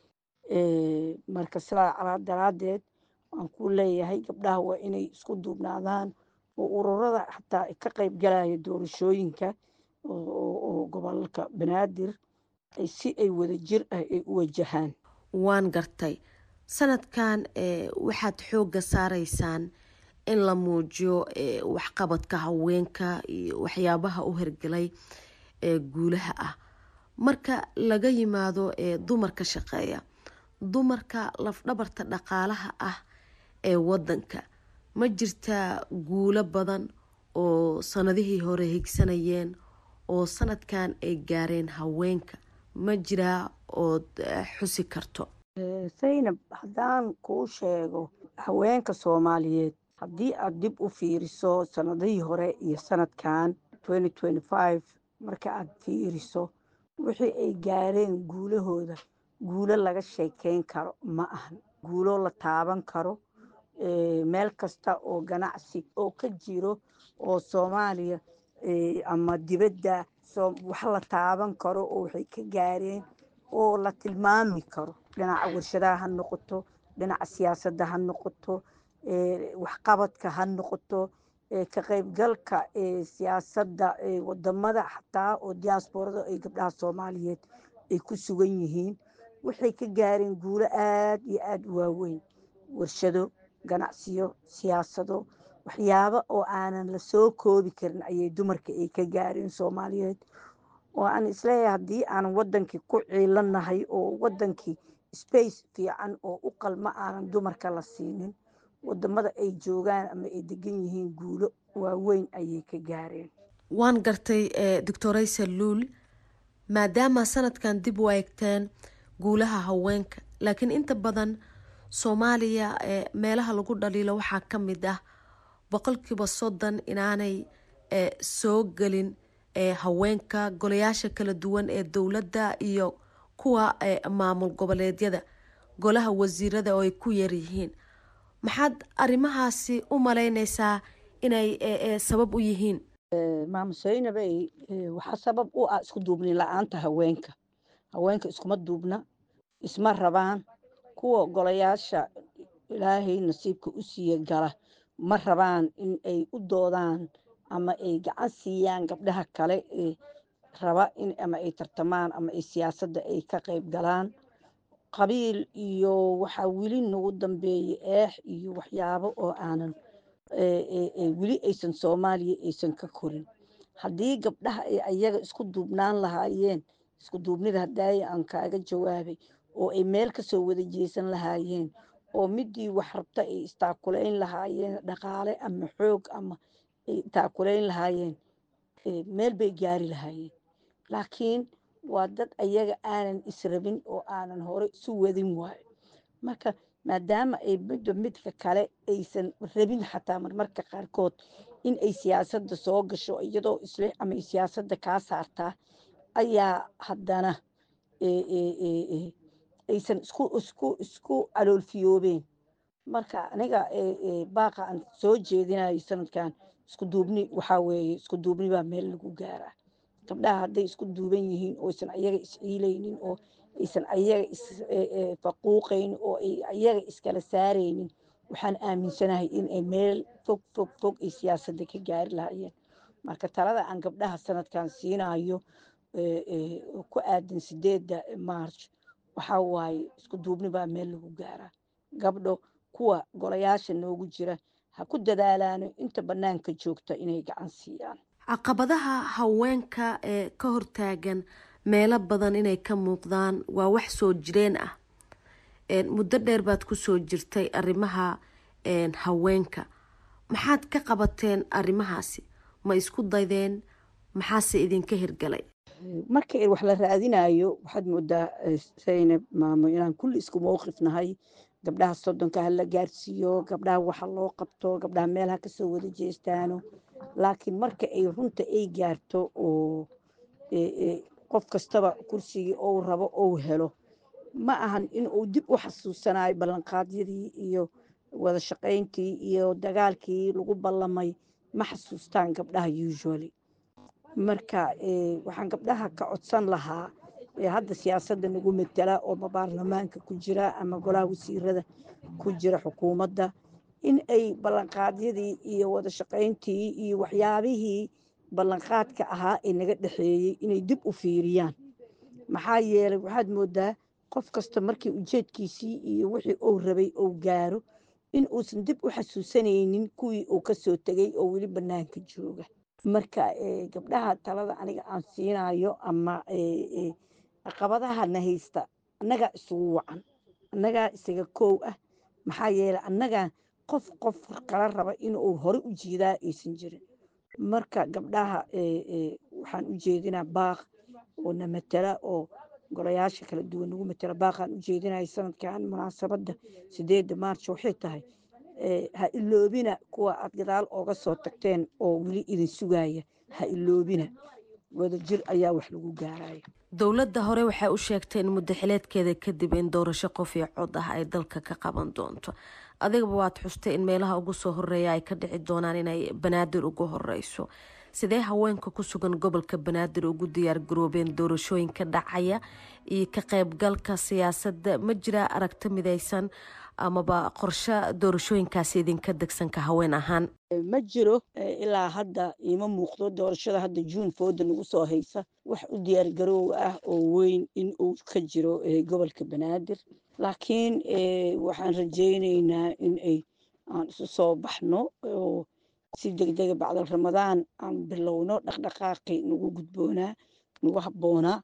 marka sidaa daraaddeed waan ku leeyahay gabdhaha waa inay isku duubnaadaan oo ururada xataa ka qayb galaya doorashooyinka oo gobolka banaadir si ay wada jir ah ay u wajahaan waan gartay sanadkan waxaad xoogga saaraysaan in la muujiyo waxqabadka haweenka iyo waxyaabaha u hirgelay ee guulaha ah marka laga yimaado dumarka shaqeeya dumarka lafdhabarta dhaqaalaha ah ee wadanka ma jirtaa guulo badan oo sanadihii hore higsanayeen oo sanadkan ay gaareen haweenka ma jiraa ood xusi karto saynab haddaan kuu sheego haweenka soomaaliyeed haddii aad dib u fiiriso sanadihii hore iyo sanadkan marka aad fiiriso wixii ay gaareen guulahooda guulo laga sheekeyn karo ma ahan guulo la taaban karo meel kasta oo ganacsi oo ka jiro oo soomaaliya ama dibadda wax la taaban karo oo waxay ka gaareen oo la tilmaami karo dhinaca warshadaha ha noqoto dhinaca siyaasadda ha noqoto waxqabadka ha noqoto ka qaybgalka siyaasadda wadamada xataa oo diaasborada ay gabdhaha soomaaliyeed ay ku sugan yihiin waxay ka gaareen guulo aad iyo aada u waaweyn warshado ganacsiyo siyaasado waxyaabo oo aanan la soo koobi karin ayay dumarka ay ka gaareen soomaaliyeed oo aan isleeyahay haddii aanan wadankii ku ciilanahay oo wadankii space fiican oo u qalma aanan dumarka la siinin wadamada ay joogaan ama ay degan yihiin guulo waaweyn ayay ka gaareen waan gartay doctoraysa luul maadaama sanadkan dib u eegteen guulaha haweenka laakiin inta badan soomaaliya meelaha lagu dhaliilo waxaa ka mid ah boqolkiiba soddon inaanay soo gelin haweenka golayaasha kala duwan ee dowladda iyo kuwa maamul goboleedyada golaha wasiirada oo ay ku yaryihiin maxaad arrimahaasi u malaynaysaa inay sabab u yihiin maamo saynabey waxaa sabab u ah isku duubni la-aanta haweenka haweenka iskuma duubna isma rabaan kuwa golayaasha ilaahay nasiibka u siiya gala ma rabaan in ay u doodaan ama ay gacan siiyaan gabdhaha kale ee raba in ama ay tartamaan ama ay siyaasadda ay ka qayb galaan qabiil iyo waxaa weli nagu dambeeyey eex iyo waxyaabo oo aanan weli aysan soomaaliya aysan ka korin haddii gabdhaha ay ayaga isku duubnaan lahaayeen isku duubnida hadaaya aan kaaga jawaabay oo ay meel kasoo wada jeesan lahaayeen oo midii wax rabta ay istaakulayn lahaayeen dhaqaale ama xoog ama ay taakulayn lahaayeen meel bay gaari lahaayeen laakiin waa dad ayaga aanan israbin oo aanan hore isu wadin waayo marka maadaama ay midba midka kale aysan rabin xataa marmarka qaarkood in ay siyaasadda soo gasho iyadoo isle ama ay siyaasadda kaa saartaa ayaa haddana aysan isku isku isku caloolfiyoobeen marka aniga baaqa aan soo jeedinayo sanadkan isku duubni waxaa weeye isku duubni baa meel lagu gaaraa gabdhaha hadday isku duuban yihiin oo aysan ayaga isciilaynin oo aysan ayaga isfaquuqaynin oo ay ayaga iskala saaraynin waxaan aaminsanahay in ay meel fog fog fog ay siyaasadda ka gaari lahaayeen marka talada aan gabdhaha sanadkan siinayo ku aadan sideedda march waxaa waaye isku duubni baa meel lagu gaaraa gabdho kuwa golayaasha noogu jira ha ku dadaalaano inta bannaanka joogta inay gacan siiyaan caqabadaha haweenka ee ka hortaagan meelo badan inay ka muuqdaan waa wax soo jireen ah muddo dheer baad kusoo jirtay arrimaha haweenka maxaad ka qabateen arrimahaasi ma isku daydeen maxaase idinka hirgalay marka wax la raadinayo waxaad moodaa saynab maamo inaan kulli isku mowqif nahay gabdhaha soddonka ha la gaarsiiyo gabdhaha waxa loo qabto gabdhaha meel ha kasoo wada jeestaano laakiin marka ay runta ay gaarto oo qof kastaba kursigii ou rabo ou helo ma ahan in uu dib u xasuusanayo ballanqaadyadii iyo wada shaqayntii iyo dagaalkii lagu ballamay ma xasuustaan gabdhaha usually marka waxaan gabdhaha ka codsan lahaa hadda siyaasadda nagu matela oo baarlamaanka ku jira ama golaha wasiirada ku jira xukuumadda in ay ballanqaadyadii iyo wada shaqayntii iyo waxyaabihii ballanqaadka ahaa ee naga dhexeeyey inay dib u fiiriyaan maxaa yeelay waxaad moodaa qof kasta markii ujeedkiisii iyo wixii uu rabay uu gaaro in uusan dib u xasuusanaynin kuwii uu kasoo tegey oo weli bannaanka jooga marka gabdhaha talada aniga aan siinayo ama caqabadaha na haysta annagaa isugu wacan annagaa isaga koow ah maxaa yeelay annagaa qof qof kala raba inuu hore u jiidaa aysan jirin marka gabdhaha waxaan u jeedinaa baaq oo na matala oo golayaasha kala duwan nagu matala baaqaan u jeedinaya sanadkan munaasabadda sideedda maarch waxay tahay ha iloobina kuwa aad gadaal ooga soo tagteen oo weli idin sugaya ha iloobina wadajir ayaa wax lagu gaaraya dowladda hore waxay u sheegtay in muddaxileedkeeda kadib in doorasho qof iyo cod ah ay dalka ka qaban doonto adigaba waad xustay in meelaha ugu soo horeeya ay ka dhici doonaan inay banaadir ugu horeyso sidee haweenka ku sugan gobolka banaadir ugu diyaar garoobeen doorashooyinka dhacaya iyo ka qaybgalka siyaasadda ma jiraa aragti midaysan amaba qorshe doorashooyinkaasi idinka degsanka haween ahaan ma jiro ilaa hadda iima muuqdo doorashada hadda juun fooda nagu soo haysa wax u diyaar garoow ah oo weyn in uu ka jiro gobolka banaadir laakiin waxaan rajaynaynaa in ay aan isu soo baxno oo si degdega bacdal ramadaan aan bilowno dhaqdhaqaaqi nagu gudboonaa nagu habboonaa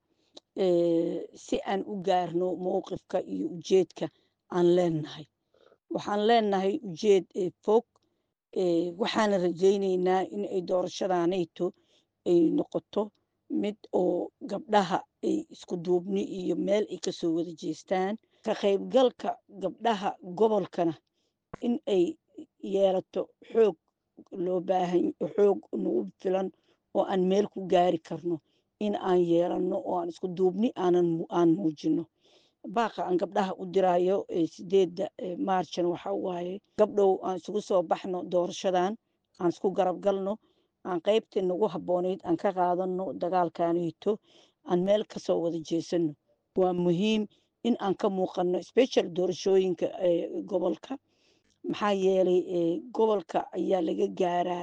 si aan u gaarno mowqifka iyo ujeedka aan leenahay waxaan leenahay ujeed fog waxaana rajaynaynaa in ay doorashadanayto ay noqoto mid oo gabdhaha ay isku duubni iyo meel ay kasoo wada jeestaan ka qaybgalka gabdhaha gobolkana in ay yeelato xoog loo baahan xoog nagu filan oo aan meel ku gaari karno in aan yeelanno oo aan isku duubni aanan aan muujino baaqa aan gabdhaha u diraayo sideedda maarjan waxa waaye gabdhow aan isugu soo baxno doorashadan aan isku garab galno aan qaybtii nagu habboonayd aan ka qaadano dagaalkanito aan meel kasoo wada jeesano waa muhiim in aan ka muuqano special doorashooyinka gobolka maxaa yeelay gobolka ayaa laga gaaraa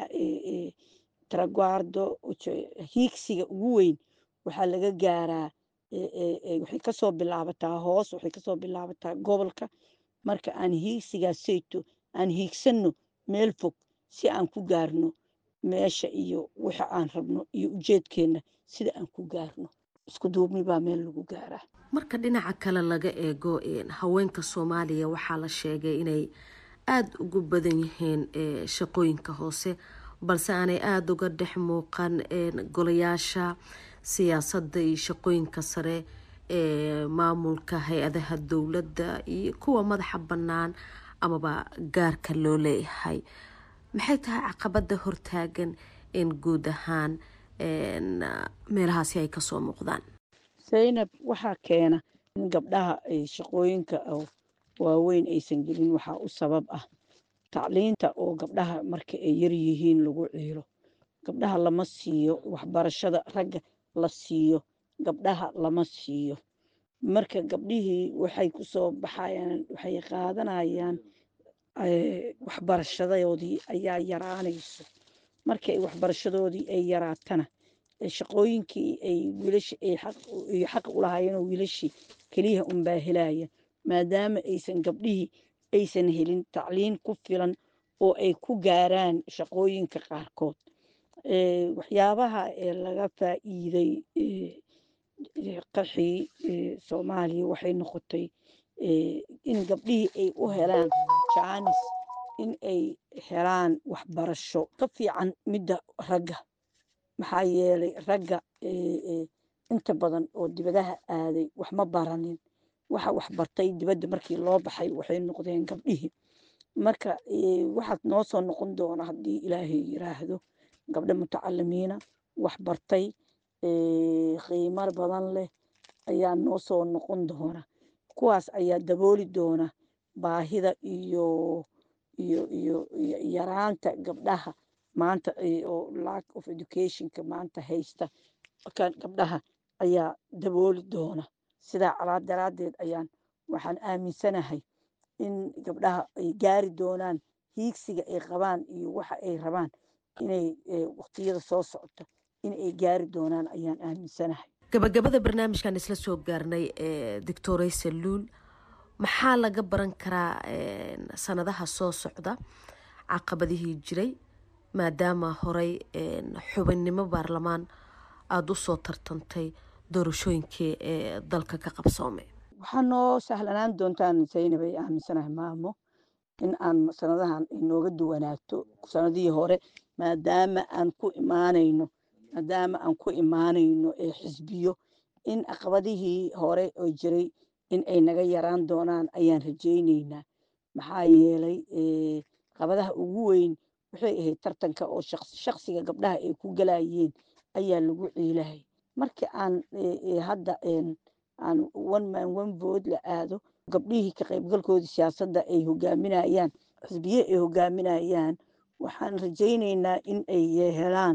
taraguardo hiigsiga ugu weyn waxaa laga gaaraa waxay kasoo bilaabataa hoos waxay kasoo bilaabataa gobolka marka aan hiigsigaas sayto aan hiigsanno meel fog si aan ku gaarno meesha iyo waxa aan rabno iyo ujeedkeenna sida aan ku gaarno isku duubni baa meel lagu gaaraa marka dhinaca kale laga eego haweenka soomaaliya waxaa la sheegay inay aada ugu badan yihiin shaqooyinka hoose balse aanay aada uga dhex muuqan golayaasha siyaasadda iyo shaqooyinka sare ee maamulka hay-adaha dowladda iyo kuwa madaxa bannaan amaba gaarka loo leeyahay maxay tahay caqabada hortaagan in guud ahaan meelahaasi ay kasoo muuqdaan zaynab waxaa keena in gabdhaha ay shaqooyinka waaweyn aysan gelin waxaa u sabab ah tacliinta oo gabdhaha marka ay yar yihiin lagu ciilo gabdhaha lama siiyo waxbarashada ragga la siiyo gabdhaha lama siiyo marka gabdhihii waxay kusoo baxayaan waxay qaadanayaan waxbarashadoodii ayaa yaraanayso marka ay waxbarashadoodii ay yaraatana shaqooyinkii ay wiilashi ay xaq u lahaayeen oo wiilashii keliya unbaa helaya maadaama aysan gabdhihii aysan helin tacliin ku filan oo ay ku gaaraan shaqooyinka qaarkood waxyaabaha laga faa'iiday qarxii soomaaliya waxay noqotay in gabdhihii ay u helaan jaanis in ay helaan waxbarasho ka fiican midda ragga maxaa yeelay ragga inta badan oo dibadaha aaday wax ma baranin waxa wax bartay dibadda markii loo baxay waxay noqdeen gabdhihii marka waxaad noo soo noqon doona haddii ilaahay yiraahdo gabdho mutacalimiina wax bartay qiimo badan leh ayaa noo soo noqon doona kuwaas ayaa dabooli doona baahida iyo iyo iyo yaraanta gabdhaha maanta oo lack of educationka maanta haysta kan gabdhaha ayaa dabooli doona sidaa calaa daraaddeed ayaan waxaan aaminsanahay in gabdhaha ay gaari doonaan hiigsiga ay qabaan iyo waxa ay rabaan inay waqtiyada soo socota in ay gaari doonaan ayaan aaminsanahay gabagabada barnaamijkan isla soo gaarnay doctorey saluul maxaa laga baran karaa sanadaha soo socda caqabadihii jiray maadaama horey xubinnimo baarlamaan aada u soo tartantay doorashooyinkii ee dalka ka qabsoomay waxaa noo sahlanaan doontaan zaynab ay aaminsanahay maamo in aan sanadahan inooga duwanaato sanadihii hore maadaama aan ku imaanayno maadaama aan ku imaanayno ee xisbiyo in caqabadihii hore oo jiray in ay naga yaraan doonaan ayaan rajayneynaa maxaa yeelay caqabadaha ugu weyn waxay ahayd tartanka oo shaqsiga gabdhaha ay ku galayeen ayaa lagu ciilahay markii aan hadda aan one man one vote la aado gabdhihii ka qaybgalkoodii siyaasadda ay hogaaminayaan xisbiye ay hogaaminayaan waxaan rajayneynaa in ay helaan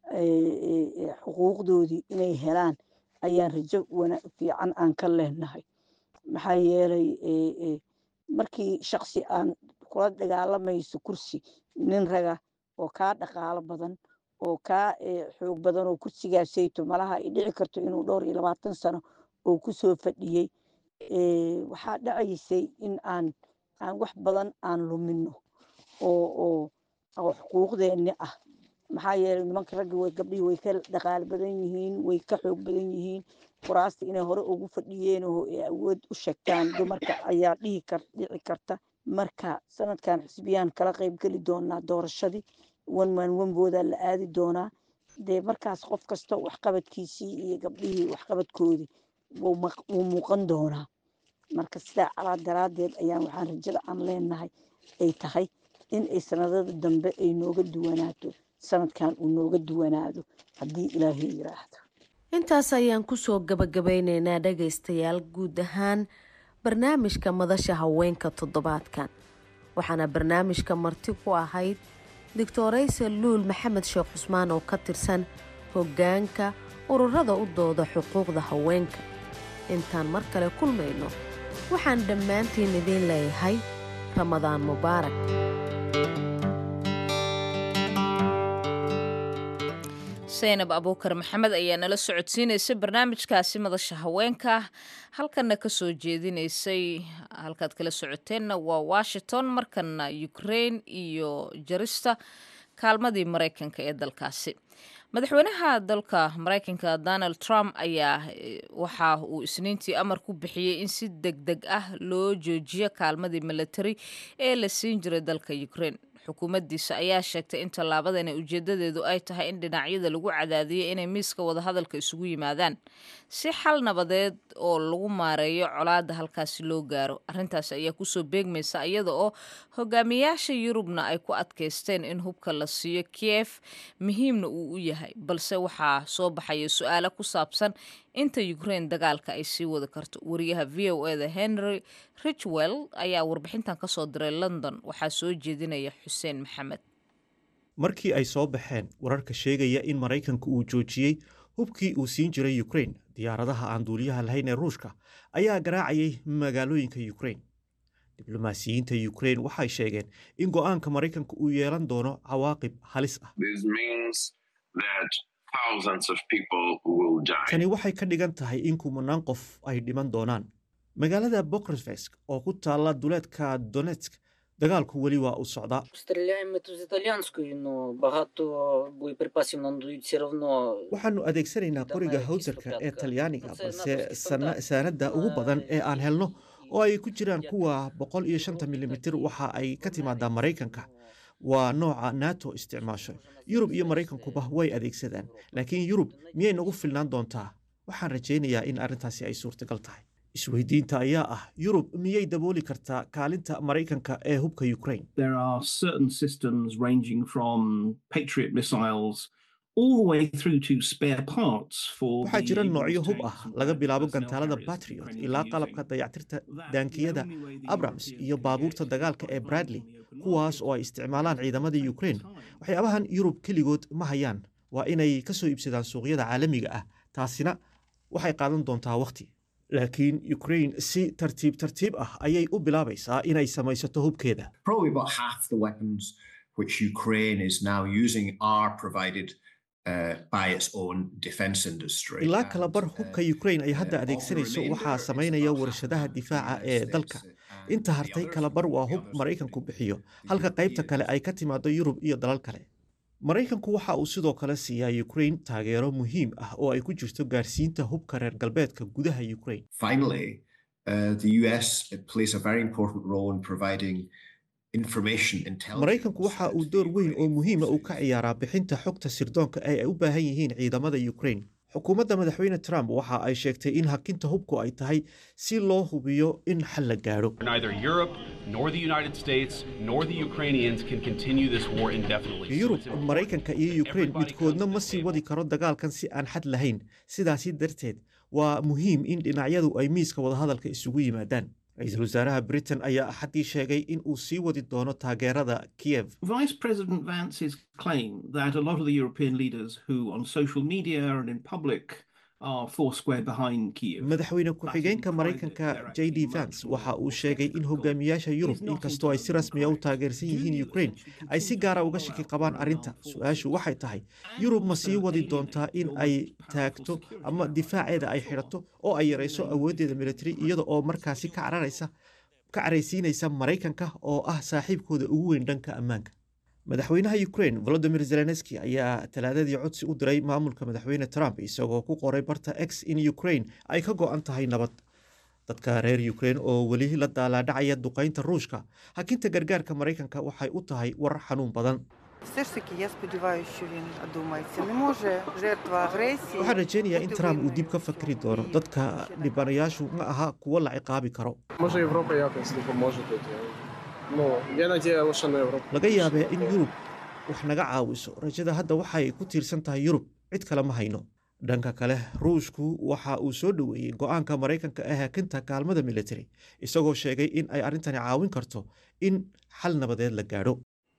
xuquuqdoodii inay helaan ayaan rajo fiican aan ka leenahay maxaa yeelay markii shaqsi aan kula dagaalamayso kursi nin raga oo kaa dhaqaalo badan oo kaa xoog badan oo kursigaasayto malaha ay dhici karto inuu dhowr iyo labaatan sano oo kusoo fadhiyey waxaa dhacaysay in aan aan wax badan aan lumino oo oo oo xuquuqdeenni ah maxaa yeelay nimanka ragga way gabdhihii way ka dhaqaalo badan yihiin way ka xoog badan yihiin kuraasta inay hore ugu fadhiyeen oo ay awood u sheegtaan dumarka ayaa dhihi kar dhici karta marka sanadkan xisbiyaan kala qayb geli doonaa doorashadii one man one boodaa la aadi doonaa dee markaas qof kasta waxqabadkiisii iyo gabdhihii waxqabadkoodii wuu muuqan doonaa marka sidaa calaa daraaddeed ayaan waxaan rajada aan leenahay ay tahay in ay sanadada dambe ay nooga duwanaato sanadkan uu nooga duwanaado haddii ilaahay yiraahdo intaas ayaan kusoo gabagabeyneynaa dhagaystayaal guud ahaan barnaamijka madasha haweenka toddobaadkan waxaana barnaamijka marti ku ahayd doctorayse luul maxamed sheekh cusmaan oo ka tirsan hoggaanka ururada u dooda xuquuqda haweenka intaan mar kale kulmayno waxaan dhammaantiin idiin leeyahay ramadaan mubaarak saynab abuukar maxamed ayaa nala socodsiinaysay barnaamijkaasi madasha haweenka halkanna ka soo jeedinaysay halkaad kala socoteenna waa washington markana ukrain iyo jarista kaalmadii maraykanka ee dalkaasi madaxweynaha dalka maraykanka donald trump ayaa waxa uu isniintii amar ku bixiyey in si deg deg ah loo joojiyo kaalmadii milatari ee la siin jiray dalka ukrain xukuumaddiisa ayaa sheegtay in tallaabadani ujeedadeedu ay tahay in dhinacyada lagu cadaadiyo inay miiska wadahadalka isugu yimaadaan si xal nabadeed oo lagu maareeyo colaadda halkaasi loo gaaro arrintaasi ayaa kusoo beegmaysa iyada oo hogaamiyaasha yurubna ay ku adkaysteen in hubka la siiyo kiev muhiimna uu u yahay balse waxaa soo baxaya su-aalo ku saabsan inta ukrain dagaalka ay sii wadi karto wariyaha v o eda henry richwell ayaa warbixintan ka soo diray london waxaa soo jeedinaya xuseen maxamed markii ay soo baxeen wararka sheegaya in maraykanku uu joojiyey hubkii uu siin jiray ukrain diyaaradaha aan duuliyaha lahayn ee ruushka ayaa garaacayay magaalooyinka ukrain diblomaasiyiinta ukrain waxay sheegeen in go'aanka maraykanka uu yeelan doono cawaaqib halis ah tani waxay ka dhigan tahay in kumanaan qof ay dhiman doonaan magaalada bokresvesk oo ku taalla duleedka donetsk dagaalku weli waa u socdaa waxaannu adeegsanaynaa qoriga hawsarka ee talyaaniga balse saanadda ugu badan ee aan helno oo ay ku jiraan kuwa boqol iyo shanta milimitir waxa ay ka timaadaa maraykanka waa nooca nato isticmaasho yurub iyo maraykankuba way adeegsadaan laakiin yurub miyay nagu filnaan doontaa waxaan rajaynayaa in arrintaasi ay suurtagal tahay isweydiinta ayaa ah yurub miyay dabooli kartaa kaalinta maraykanka ee hubka ukraine There are certain systems ranging from Patriot missiles all the way through to spare parts for waxaa the jira Abrams noocyo hub tanks ah and laga the bilaabo personnel gantaalada carriers that patriot Ukraine is ilaa using. qalabka dayactirta That daankiyada the only way the abrams European iyo baabuurta aviation dagaalka ee can bradley find on the open kuwaas market oo ay isticmaalaan ciidamada will take ukraine time. waxyaabahan yurub keligood ma hayaan waa inay ka soo iibsadaan suuqyada caalamiga ah taasina waxay qaadan doontaa wakhti laakiin ukraine si tartiib tartiib ah ayay u bilaabaysaa inay samaysato hubkeeda probably about half the weapons which Ukraine is now using are provided uh, by its own defense industry. ilaa And, kala bar uh, hubka ukraine ay hadda uh, of the adeegsanayso remainder, waxaa it's samaynaya about warshadaha half the difaaca United ee States dalka and inta the hartay others kala bar from waa the hub others maraykanku from the- bixiyo the halka qaybta kale Europeans. ay ka timaado yurub iyo dalal kale maraykanku waxa uu sidoo kale siiyaa ukraine taageero muhiim ah oo ay ku jirto gaarsiinta hubka reer galbeedka gudaha ukraine Finally, uh, the US plays a very important role in providing information intelligence. maraykanku waxa uu to door the weyn oo Ukrainian muhiima uu ka forces. ciyaaraa bixinta xogta sirdoonka ee ay u baahan yihiin ciidamada ukraine xukuumadda madaxweyne trump waxa ay sheegtay in hakinta hubku ay tahay si loo hubiyo in xal la gaadho Neither Europe nor the United States nor the Ukrainians can continue this war indefinitely. So yurub it's important maraykanka iyo that ukraine everybody midkoodna comes to ma the sii table. wadi karo dagaalkan si aan xad lahayn sidaasi darteed waa muhiim in dhinacyadu ay miiska wadahadalka isugu yimaadaan ra-iisul wasaaraha britain ayaa axaddii sheegay in uu sii wadi doono taageerada kiev Vice President Vance's claim that a lot of the European leaders who on social media and in public are foursquare behind Kiev. madaxweyne ku-xigeenka private, maraykanka they're j d actually vance much waxa more uu sheegay in skeptical. hogaamiyaasha yurub It is not inkastoo ay si entirely rasmiya u correct. taageersan Do yihiin the ukraine Ukrainians ay si continue gaara to uga roll shaki out qabaan their arrinta armed su-aashu forces waxay tahay and yurub ma also sii wadi alienate doontaa in your ay most powerful taagto security ama ally. difaaceeda ay xidhato oo ay yarayso awooddeeda militari iyada oo markaasi ka cararaysa ka caraysiinaysa maraykanka oo ah saaxiibkooda ugu weyn dhanka ammaanka madaxweynaha ukraine volodimir zelenski ayaa talaadadii codsi u diray maamulka madaxweyne trump isagoo ku qoray barta x in ukraine ay ka go-an tahay nabad dadka reer ukraine oo weli la daalaadhacaya duqaynta ruushka hakinta gargaarka maraykanka waxay u tahay warar xanuun badan Все ж таки, я сподіваюся, що він одумається. Не може жертва агресії. waxaan rajaynayaa in бути trump uu винною dib ka в fakri цьому. doono І dadka ще не dhibanayaashu ma aha kuwo la ciqaabi karo Може, Європа якось допоможе тут. Ну, є надія лише на Європу. laga yaabee in yurub wax naga caawiso rajada hadda waxay ku tiirsan tahay yurub cid kale ma hayno dhanka kale ruushku waxa uu soo dhoweeyey go-aanka maraykanka ee hakinta kaalmada military isagoo sheegay in ay arrintani caawin karto in xal nabadeed la gaadho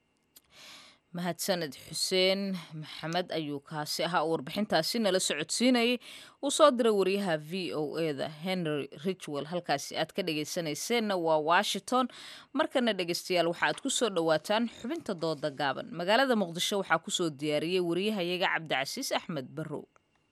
mahadsaned xuseen maxamed ayuu kaasi ahaa uu warbixintaasi nala socodsiinayay uu soo diray wariyaha v o eda henry richwell halkaasi aad ka dhegaysanayseena waa washington markana dhegaystayaal waxaaad ku soo dhowaataan xubinta dooda gaaban magaalada muqdisho waxaa kusoo diyaariyey wariyahayaga cabdicasiis axmed barrow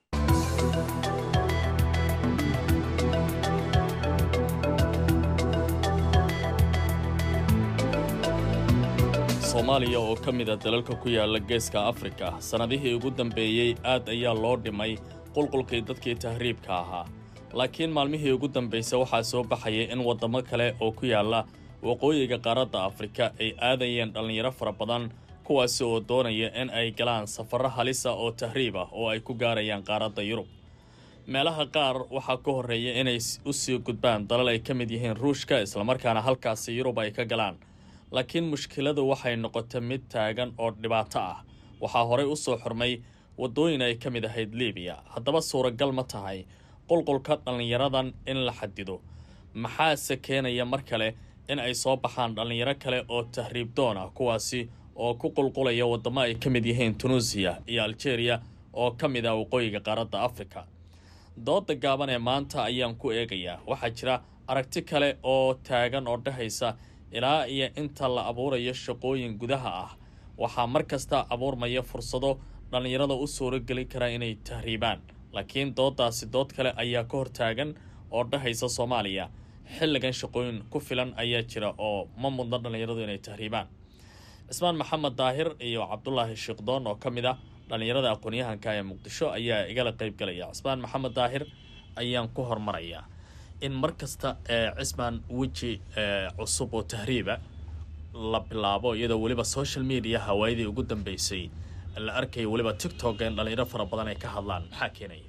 soomaaliya oo ka mid a dalalka ku yaala geeska afrika sannadihii ugu dambeeyey aad ayaa loo dhimay qulqulkii dadkii tahriibka ahaa laakiin maalmihii ugu dambaysa waxaa soo baxaya in waddamo kale oo ku yaalla waqooyiga qaaradda afrika ay aadayeen dhallinyaro fara badan kuwaasi oo doonaya in ay galaan safarro halisa oo tahriib ah oo ay ku gaarayaan qaaradda yurub meelaha qaar waxaa ka horreeya inay u sii gudbaan dalal ay ka mid yihiin ruushka islamarkaana halkaasi yurub ay ka galaan laakiin mushkiladu waxay noqotay mid taagan oo dhibaato ah waxaa horey u soo xurmay waddooyin ay ka mid ahayd libiya haddaba suuragal ma tahay qulqulka dhallinyaradan in la xadido maxaase keenaya mar kale in ay soo baxaan dhallinyaro kale oo tahriib doon ah kuwaasi oo ku qulqulaya waddamo ay ka mid yihiin tunuusiya iyo aljeeriya oo ka mid ah waqooyiga qaaradda afrika dooda gaaban ee maanta ayaan ku eegayaa waxaa jira aragti kale oo taagan oo dhahaysa ilaa iyo inta la abuurayo shaqooyin gudaha ah waxaa mar kasta abuurmaya fursado dhallinyarada u suurogeli kara inay tahriibaan laakiin doodaasi dood kale ayaa ka hortaagan oo dhahaysa soomaaliya xilligan shaqooyin ku filan ayaa jira oo ma mudno dhallinyaradu inay tahriibaan cismaan maxamed daahir iyo cabdulaahi shiikhdoon oo ka mid ah dhallinyarada aqoon-yahanka ee muqdisho ayaa igala qayb galaya cismaan maxamed daahir ayaan ku hormarayaa in mar kasta cismaan weji cusub oo tahriiba la bilaabo iyadoo weliba social media hawaayadii ugu dambeysay la arkaya weliba tiktok in dhalinyaro fara badan ay ka hadlaan maxaa keenaya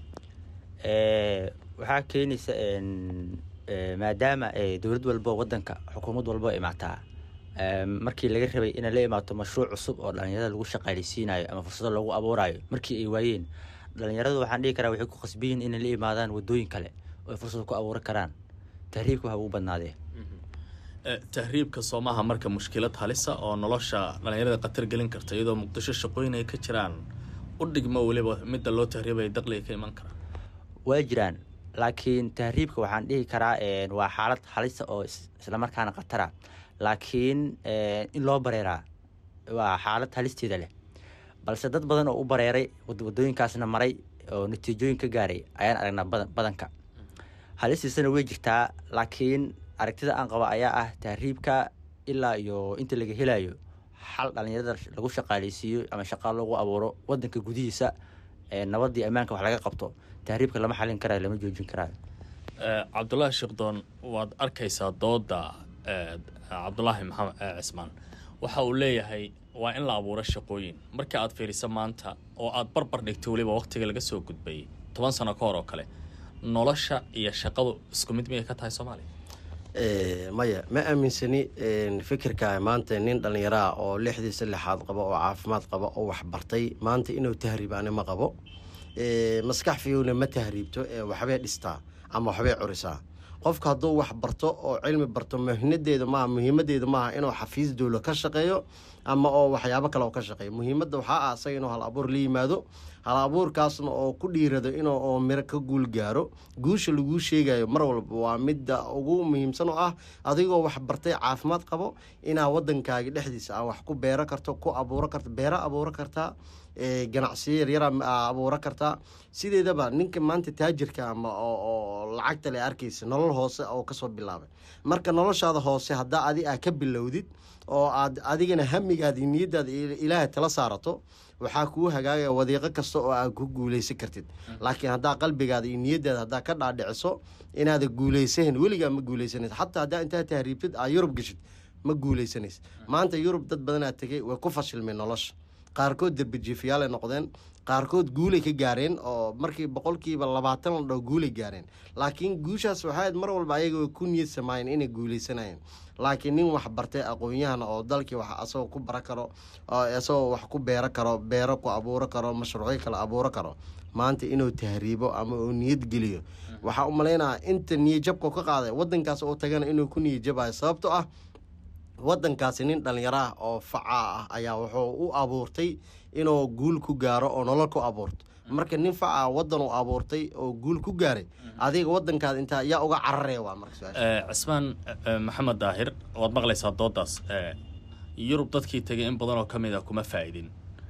waxaa keenaysa maadaama dowlad walbo wadanka xukuumad walbo imaataa markii laga rabay inay la imaato mashruuc cusub oo dhalinyarada lagu shaqaaleysiinayo ama fursado lagu abuurayo markii ay waayeen dhalinyaradu waxaan dhihi karaa waxay ku qasbiyiin inay la imaadaan wadooyin kale oo ay fursad ku abuuran karaan tahriibka waxa ugu badnaadee tahriibka soomaha marka mushkilad halisa oo nolosha dhalinyarada khatar gelin karta iyadoo muqdisho shaqooyin ay ka jiraan u dhigmo weliba midda loo tahriibaya daqliga ka iman karaa waa jiraan laakiin tahriibka waxaan dhihi karaa waa xaalad halisa oo islamarkaana khatara laakiin in loo bareeraa waa xaalad halisteeda leh balse dad badan oo u bareeray wadooyinkaasna maray oo natiijooyin ka gaaray ayaan aragnaa badanka halistiisana way jirtaa laakiin aragtida aan qaba ayaa ah tahriibka ilaa iyo inta laga helayo xal dhalinyarada lagu shaqaaleysiiyo ama shaqaa lagu abuuro wadanka gudihiisa nabadii ammaanka wax laga qabto tahriibka lama xalin karayo lama joojin karaayo cabdulaahi sheekdoon waad arkaysaa dooda cabdulaahi maxamed cismaan waxa uu leeyahay waa in la abuuro shaqooyin marka aad fiiriso maanta oo aad barbar dhigto weliba waqtiga laga soo gudbay toban sano ka hor oo kale nolosha iyo shaqadu isku mid miyay ka tahay soomaaliya maya ma aaminsani fikirka maanta nin dhallinyaraah oo lixdiisa lixaad qabo oo caafimaad qaba oo waxbartay maanta inuu tahriibaani ma qabo maskax fiyowna ma tahriibto waxbay dhistaa ama waxbay curisaa qofka hadduu wax barto oo cilmi barto muhinadeeda maaha muhiimadeeda maaha inuu xafiis dowla ka shaqeeyo ama oo waxyaabo kale oo ka shaqeeyo muhiimadda waxaa ah asaga inuu hal abuur la yimaado hal abuurkaasna oo ku dhiirado inuu oo miro ka guul gaaro guusha laguu sheegayo mar walba waa midda ugu muhiimsan oo ah adigoo wax bartay caafimaad qabo inaa wadankaagi dhexdiisa a wax ku beero karto ku abuuro karto beero abuuro kartaa ganacsiyo yaryara abuuro kartaa sideedaba ninka maanta taajirka ama oo lacagta le arkaysa nolol hoose oo kasoo bilaabay marka noloshaada hoose haddaa adi aa ka bilowdid oo aad adigana hamigaada iyo niyadaada ilaahay tala saarato waxaa kuu hagaagaya wadiiqo kasta oo aad ku guuleysan kartid laakiin haddaa qalbigaada iyo niyadaada haddaa ka dhaadhiciso inaada guuleysahan weligaa ma guuleysanaysa xataa haddaa intaa tahriibtid aa yurub geshid ma guuleysanaysa maanta yurub dad badanaa tegay way ku fashilmeen nolosha qaarkood derbijiifayaal ay noqdeen qaarkood guulay ka gaareen oo markii boqolkiiba labaatan la dhaho guulay gaareen laakiin guushaas waxaad mar walba ayaga way ku niyad samaayeen inay guuleysanayeen laakiin nin wax bartay aqoon-yahana oo dalkii wax asagoo ku bara karo isagoo wax ku beero karo beero ku abuuro karo mashruucyo kale abuuro karo maanta inuu tahriibo ama uu niyad geliyo waxaa u malaynaya inta niyadjabka ka qaaday wadankaas oo tagana inuu ku niyadjabayo sababto ah wadankaasi nin dhallinyaro ah oo facaa ah ayaa wuxuu u abuurtay inuu guul ku gaaro oo nolol ku abuurto marka nin facaa wadan uu abuurtay oo guul ku gaaray adiga wadankaada intaa yaa uga cararaya waa marka cismaan maxamed daahir waad maqlaysaa doodaas yurub dadkii tegay in badan oo ka mid a kuma faa'idin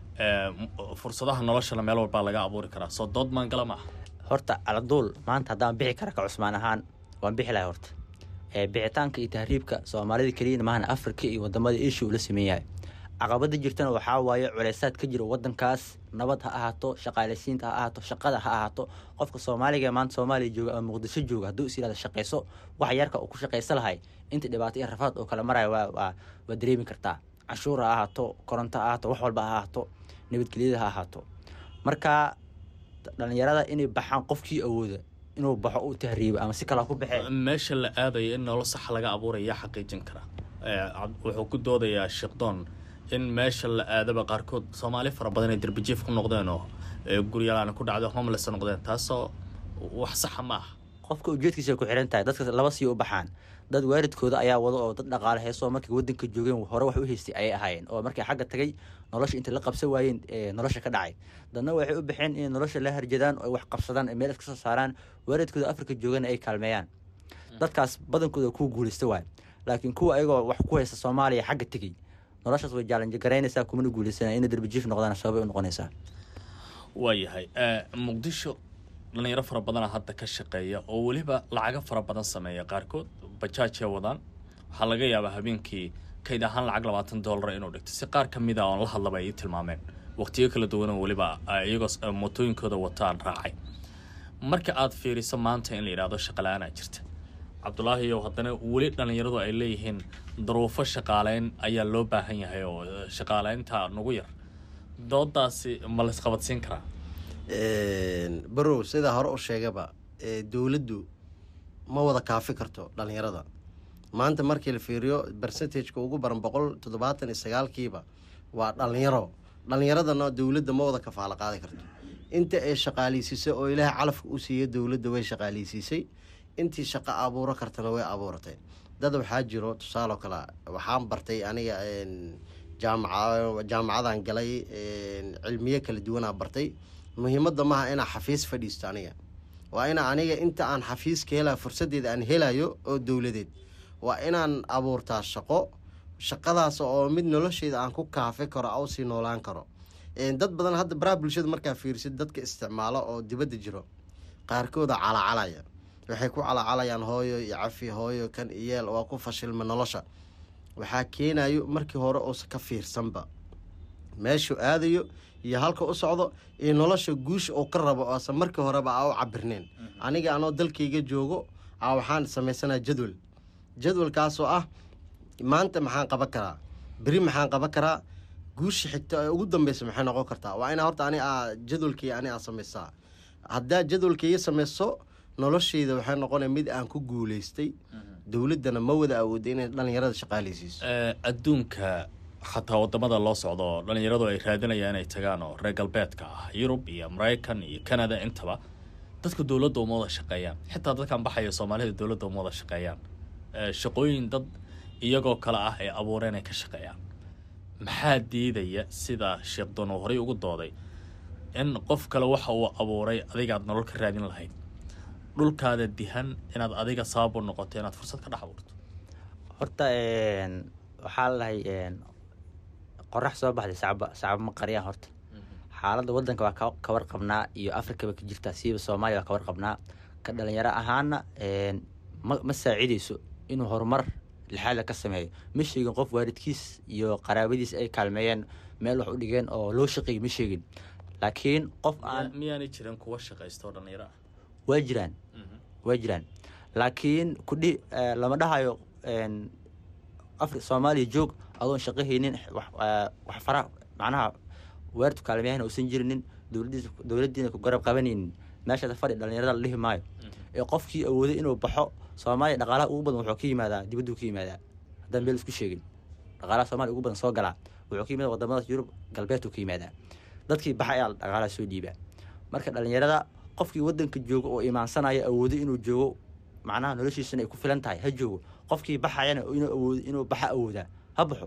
fursadaha noloshana meel walbaa laga abuuri karaa soo dood maangala maaha horta aladuul maanta haddaan bixi kara ka cusmaan ahaan waan bixi lahay horta bixitaanka iyo tahriibka soomaalida keliyana maahana afrika iyo wadamada eshiya uu la sameeyahay caqabada jirtana waxaa waaye culeysaad ka jira wadankaas nabad ha ahaato shaqaaleysiinta ha ahaato shaqada ha ahaato qofka soomaaliga ee maanta soomaaliya jooga ama muqdisho jooga hadduu is yirahdo shaqayso wax yarka uu ku shaqaysa lahay inta dhibaato iyo rafaad oo kala maraya waa waa waa dareemi kartaa canshuur ha ahaato koronto ha ahaato wax walba ha ahaato nabadgelyada ha ahaato marka dhalinyarada inay baxaan qofkii awooda inuu baxo u tahriibo ama si kale ku baxee meesha la aadaya in nolol sax laga abuuraya xaqiijin kara wuxuu ku doodayaa sheekdoon in meesha la aadaba qaarkood soomaali fara badan ay derbijiif ku noqdeen oo guryalaan ku dhacdo homeless noqdeen taasoo wax saxa ma aha qofka ujeedkiisa ku xiran tahay dadka laba sii u baxaan dad waalidkooda ayaa wada oo dad dhaqaale heesoo markay wadanka joogeen hore wax u haystay ayay ahaayeen oo markay xagga tagay nolosha intay la qabsan waayeen nolosha ka dhacay dadna waxay u baxeen inay nolosha la harjadaan oo wax qabsadaan meel iska soo saaraan waalidkooda afrika joogana ay kaalmeeyaan dadkaas badankooda kuwa guulaysta waay laakiin kuwa ayagoo wax ku haysta soomaaliya xagga tegey noloshaas way jaalanji garaynaysaa kumana guulaysanaya inay derbijiif noqdaan sababay u noqonaysaa waayahay muqdisho dhalinyaro fara badana hadda ka shaqeeya oo weliba lacago fara badan sameeya qaarkood bajaajay wadaan waxaa laga yaabaa habeenkii kayd ahaan lacag labaatan doolara inuu dhigto si qaar ka mid a oon la hadlaba ay ii tilmaameen waqtiyo kala duwanoo weliba iyagoo mootooyinkooda wataan raacay marka aad fiiriso maanta in la yidhaahdo shaqala-aanaa jirta cabdulaahi ow haddana weli dhallinyaradu ay leeyihiin daruufo shaqaaleyn ayaa loo baahan yahay oo shaqaaleynta nagu yar doodaasi ma la isqabadsiin karaa barow sidaa hore u sheegaba dowladdu ma wada kaafi karto dhallinyarada maanta markii la fiiriyo bercentageka ugu baran boqol toddobaatan iyo sagaalkiiba waa dhallinyaro dhallinyaradana dowladda ma wada kafaalo qaadi karto inta ay shaqaaleysiisay oo ilaahay calafka u siiya dowladda way shaqaaleysiisay intii shaqo abuuro kartana way abuuratay dad waxaa jiro tusaaloo kale waxaan bartay aniga jaamaca jaamacadan galay cilmiyo kala duwanaa bartay muhiimadda maaha inaa xafiis fadhiisto aniga waa ina aniga inta aan xafiiska helaa fursadeeda aan helayo oo dowladeed waa inaan abuurtaa shaqo shaqadaas oo mid nolosheeda aan ku kaafi karo au sii noolaan karo dad badan hadda baraha bulshada markaa fiirsid dadka isticmaalo oo dibadda jiro qaarkooda calacalaya waxay ku calacalayaan hooyo iyo cafi hooyo kan iyeel waa ku fashilma nolosha waxaa keenayo markii hore uusa ka fiirsanba meeshuu aadayo iyo halka u socdo iyo nolosha guusha uu ka rabo oosan markii horeba a u cabirneen aniga anoo dalkayga joogo a waxaan samaysanaa jadwal jadwalkaasoo ah maanta maxaan qaban karaa beri maxaan qaban karaa guusha xigta ee ugu dambeysa maxay noqon kartaa waa inaa horta ani a jadwalkii ani aa samaysaa haddaa jadwalkaiga samayso nolosheyda waxay noqonaya mid aan ku guuleystay dowladdana ma wada awooda inay dhallinyarada shaqaaleysiiso adduunka xataa wadamada loo socdo oo dhallinyaradu ay raadinayaan inay tagaan oo reer galbeedka ah yurub iyo maraykan iyo canada intaba dadka dowladda uma wada shaqeeyaan xitaa dadkan baxaya soomaalida dowladda uma wada shaqeeyaan shaqooyin dad iyagoo kale ah ay abuureen ay ka shaqeeyaan maxaa diidaya sida sheekh doon uu horey ugu dooday in qof kale waxa uu abuuray adigaad nolol ka raadin lahayd dhulkaada dihan inaad adiga sabab u noqoto inaad fursad ka dhex abuurto horta waxaa lalahay qorax soo baxday sacba sacba ma qariyaan horta xaaladda waddanka waa ka warqabnaa iyo afrikaba ka jirtaa siiba soomaaliya waa ka warqabnaa ka dhalinyaro ahaana ma ma saacideyso inuu horumar lixaadla ka sameeyo ma sheegin qof waalidkiis iyo qaraabadiis ay kaalmeeyeen meel wax u dhigeen oo loo shaqeeyay ma sheegin laakiin qof aan miyaanay jirin kuwa shaqaysta oo dhallinyaro ah waa jiraan waa jiraan laakiin kudhi lama dhahayo afri soomaaliya joog adoon shaqahaynin wax fara macnaha weertu kaalmeyahan uusan jirinin dowladiis dowladdiina ku garab qabanaynin meeshaas fadhi dhallinyarada la dhihi maayo ee qofkii awooday inuu baxo soomaaliya dhaqaalaha ugu badan wuxuu ka yimaadaa dibadduu ka yimaadaa haddaan meel isku sheegin dhaqaalaha soomaaliya ugu badan soo galaa wuxuu ka yimaada wadamadaas yurub galbeedkuu ka yimaadaa dadkii baxa ayaa dhaqaalaha soo dhiibaa marka dhallinyarada qofkii waddanka joogo oo imaansanaya awoodo inuu joogo macnaha noloshiisana ay ku filan tahay ha joogo qofkii baxayana inuu awoodo inuu baxa awoodaa ha baxo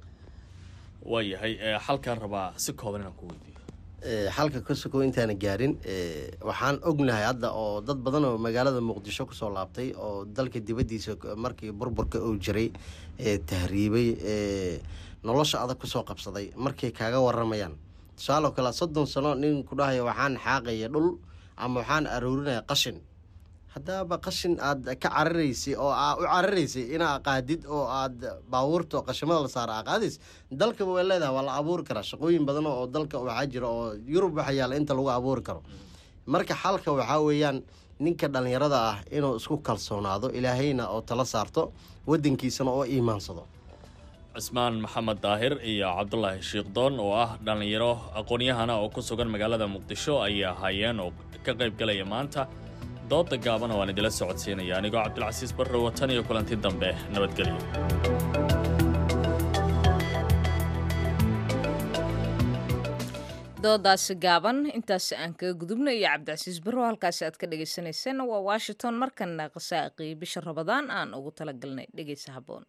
waayahay xalkaan rabaa si kooban inaan ku weydiiyo xalka ka sokow intaana gaarin waxaan ognahay hadda oo dad badan oo magaalada muqdisho kusoo laabtay oo dalka dibaddiisa markii burburka uu jiray tahriibay nolosha adag kusoo qabsaday markay kaaga waramayaan tusaaloo kale soddon sano nin ku dhahaya waxaan xaaqaya dhul ama waxaan aroorinaya qashin haddaaba qashin aad ka cararaysay oo aa u cararaysay inaa qaadid oo aad baabuurta qashimada la saara aa qaadays dalkaba way leedahay waa la abuuri karaa shaqooyin badan oo dalka waxaa jira oo yurub waxa yaalla inta lagu abuuri karo marka xalka waxaa weeyaan ninka dhallinyarada ah inuu isku kalsoonaado ilaahayna oo tala saarto waddankiisana oo iimaansado cismaan maxamed daahir iyo cabdulaahi shiikhdoon oo ah dhallinyaro aqoon-yahana oo ku sugan magaalada muqdisho ayay ahaayeen oo ka qayb galaya maanta dooda gaabana waan idila socodsiinaya anigoo cabdilcasiis barre watan iyo kulanti dambe nabadgelyo doodaasi gaaban intaasi aan kaga gudubna iyo cabdicasiis barrow halkaasi aad ka dhegaysanayseena waa washington markana qasaaqii bisha rabadaan aan ugu talagalnay dhegaysa habboon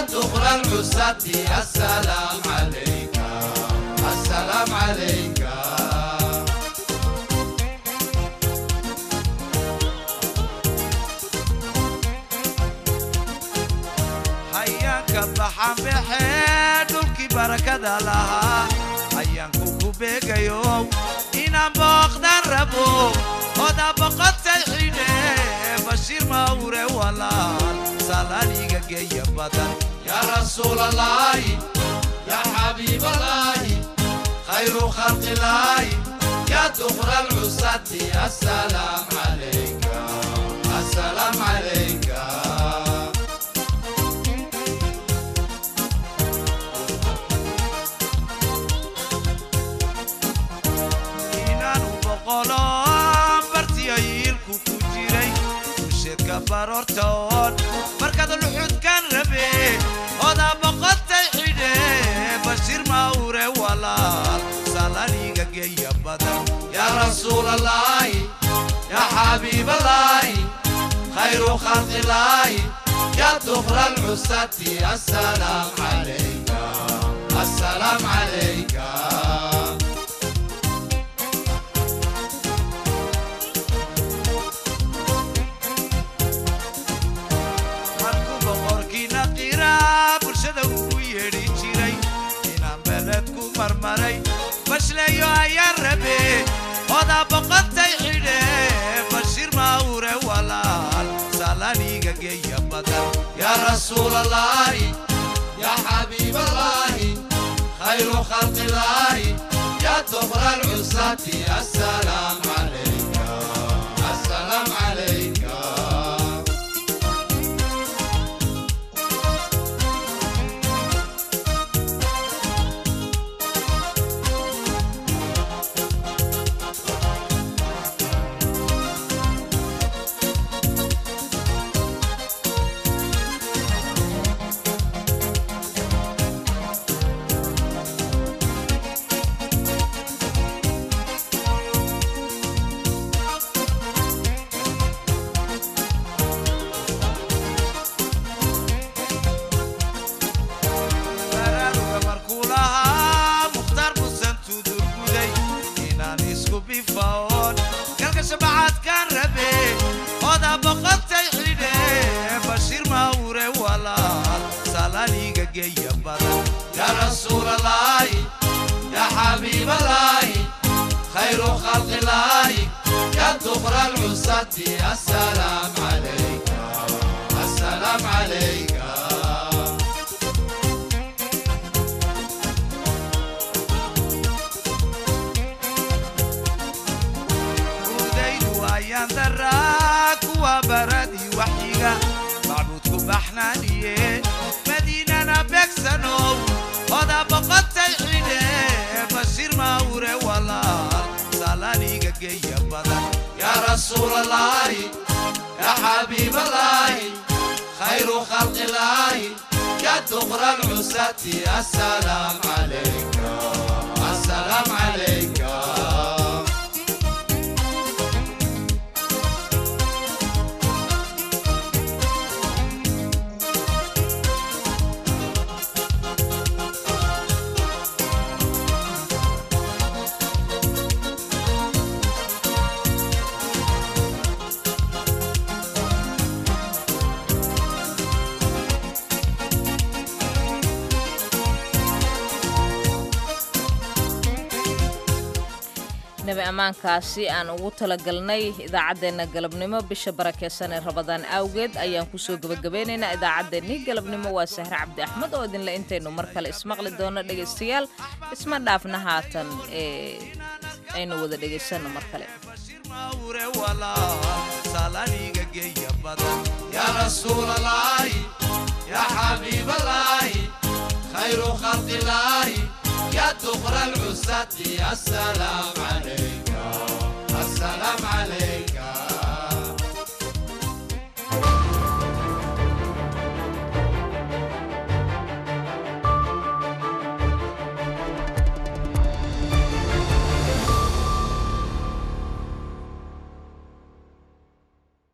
دخل العساة السلام عليك السلام عليك hayaanka baxan baxee dhulkii barakada lahaa hayaanku ku beegayo inaan booqdan rabo oda boqotay xidhe bashiir mawre walaal salaaliga geeya badan yaa rasuulalaahi yaa xabiibalaahi khayru khalqilaahi yaa dukra alcusati assalaam calayka assalaam calayka inaanu boqolo bartiyayiilku ku jiray usheedka baroortoon markaad luxudkan rabe odaa boqotay xidhe bashiir mawre walaal salaniga geeya badan yaa rasuulalaahi yaa xabiibalaahi khayru khalqilaahi yaa dukra alcusati assalaam calayka assalaam calayka markuu boqorkiina qiraa bulshada ugu yeedhi jiray inaan beledku marmaray bashleeyo ayaan rabe odaa boqotay xidhe bashiir mawre walaal salaniga geeya badan yaa rasuulalaahi yaa xabiibalaahi khayru khalqilaahi yaa dukra alcusati assalaam calayka assalaam calayka baraaruga markuu lahaa mukhtaar busan tudurguday inaan isku bifaoon galka shabacaadkaan rabe odaa boqotay xidhe bashiir mawre walaal salaniga geeya badan yaa rasuulalaahi yaa xabiibalaahi khayru khalqilaahi yaa dukra alcusati assalaam calayka assalaam calayka udaydu ayaan daraa kuwa baradii waxyiga macbuudku baxnaaniye madiinana beegsanow odaa boqotay xidhe bashiir mawre walaal salaniga geeya badan yaa rasuulalaahi yaa xabiibalaahi khayru khalqilaahi yaa dukra alcusati assalaam calayka assalaam calayka nabi ammaankaasi aan ugu talagalnay idaacaddeenna galabnimo bisha barakeysan ee rabadaan awgeed ayaan kusoo gebagabeynaynaa idaacaddeenni galabnimo waa sahre cabdi axmed oo idinle intaynu mar kale ismaqli doono dhegaystayaal isma dhaafna haatan ee aynu wada dhegaysanno mar kale mawre walaal salaniga geeya badan yaa rasuulalaahi yaa xabiibalaahi khayru khalqilaahi yaa dukra alcusati assalaam calayka assalaam calayka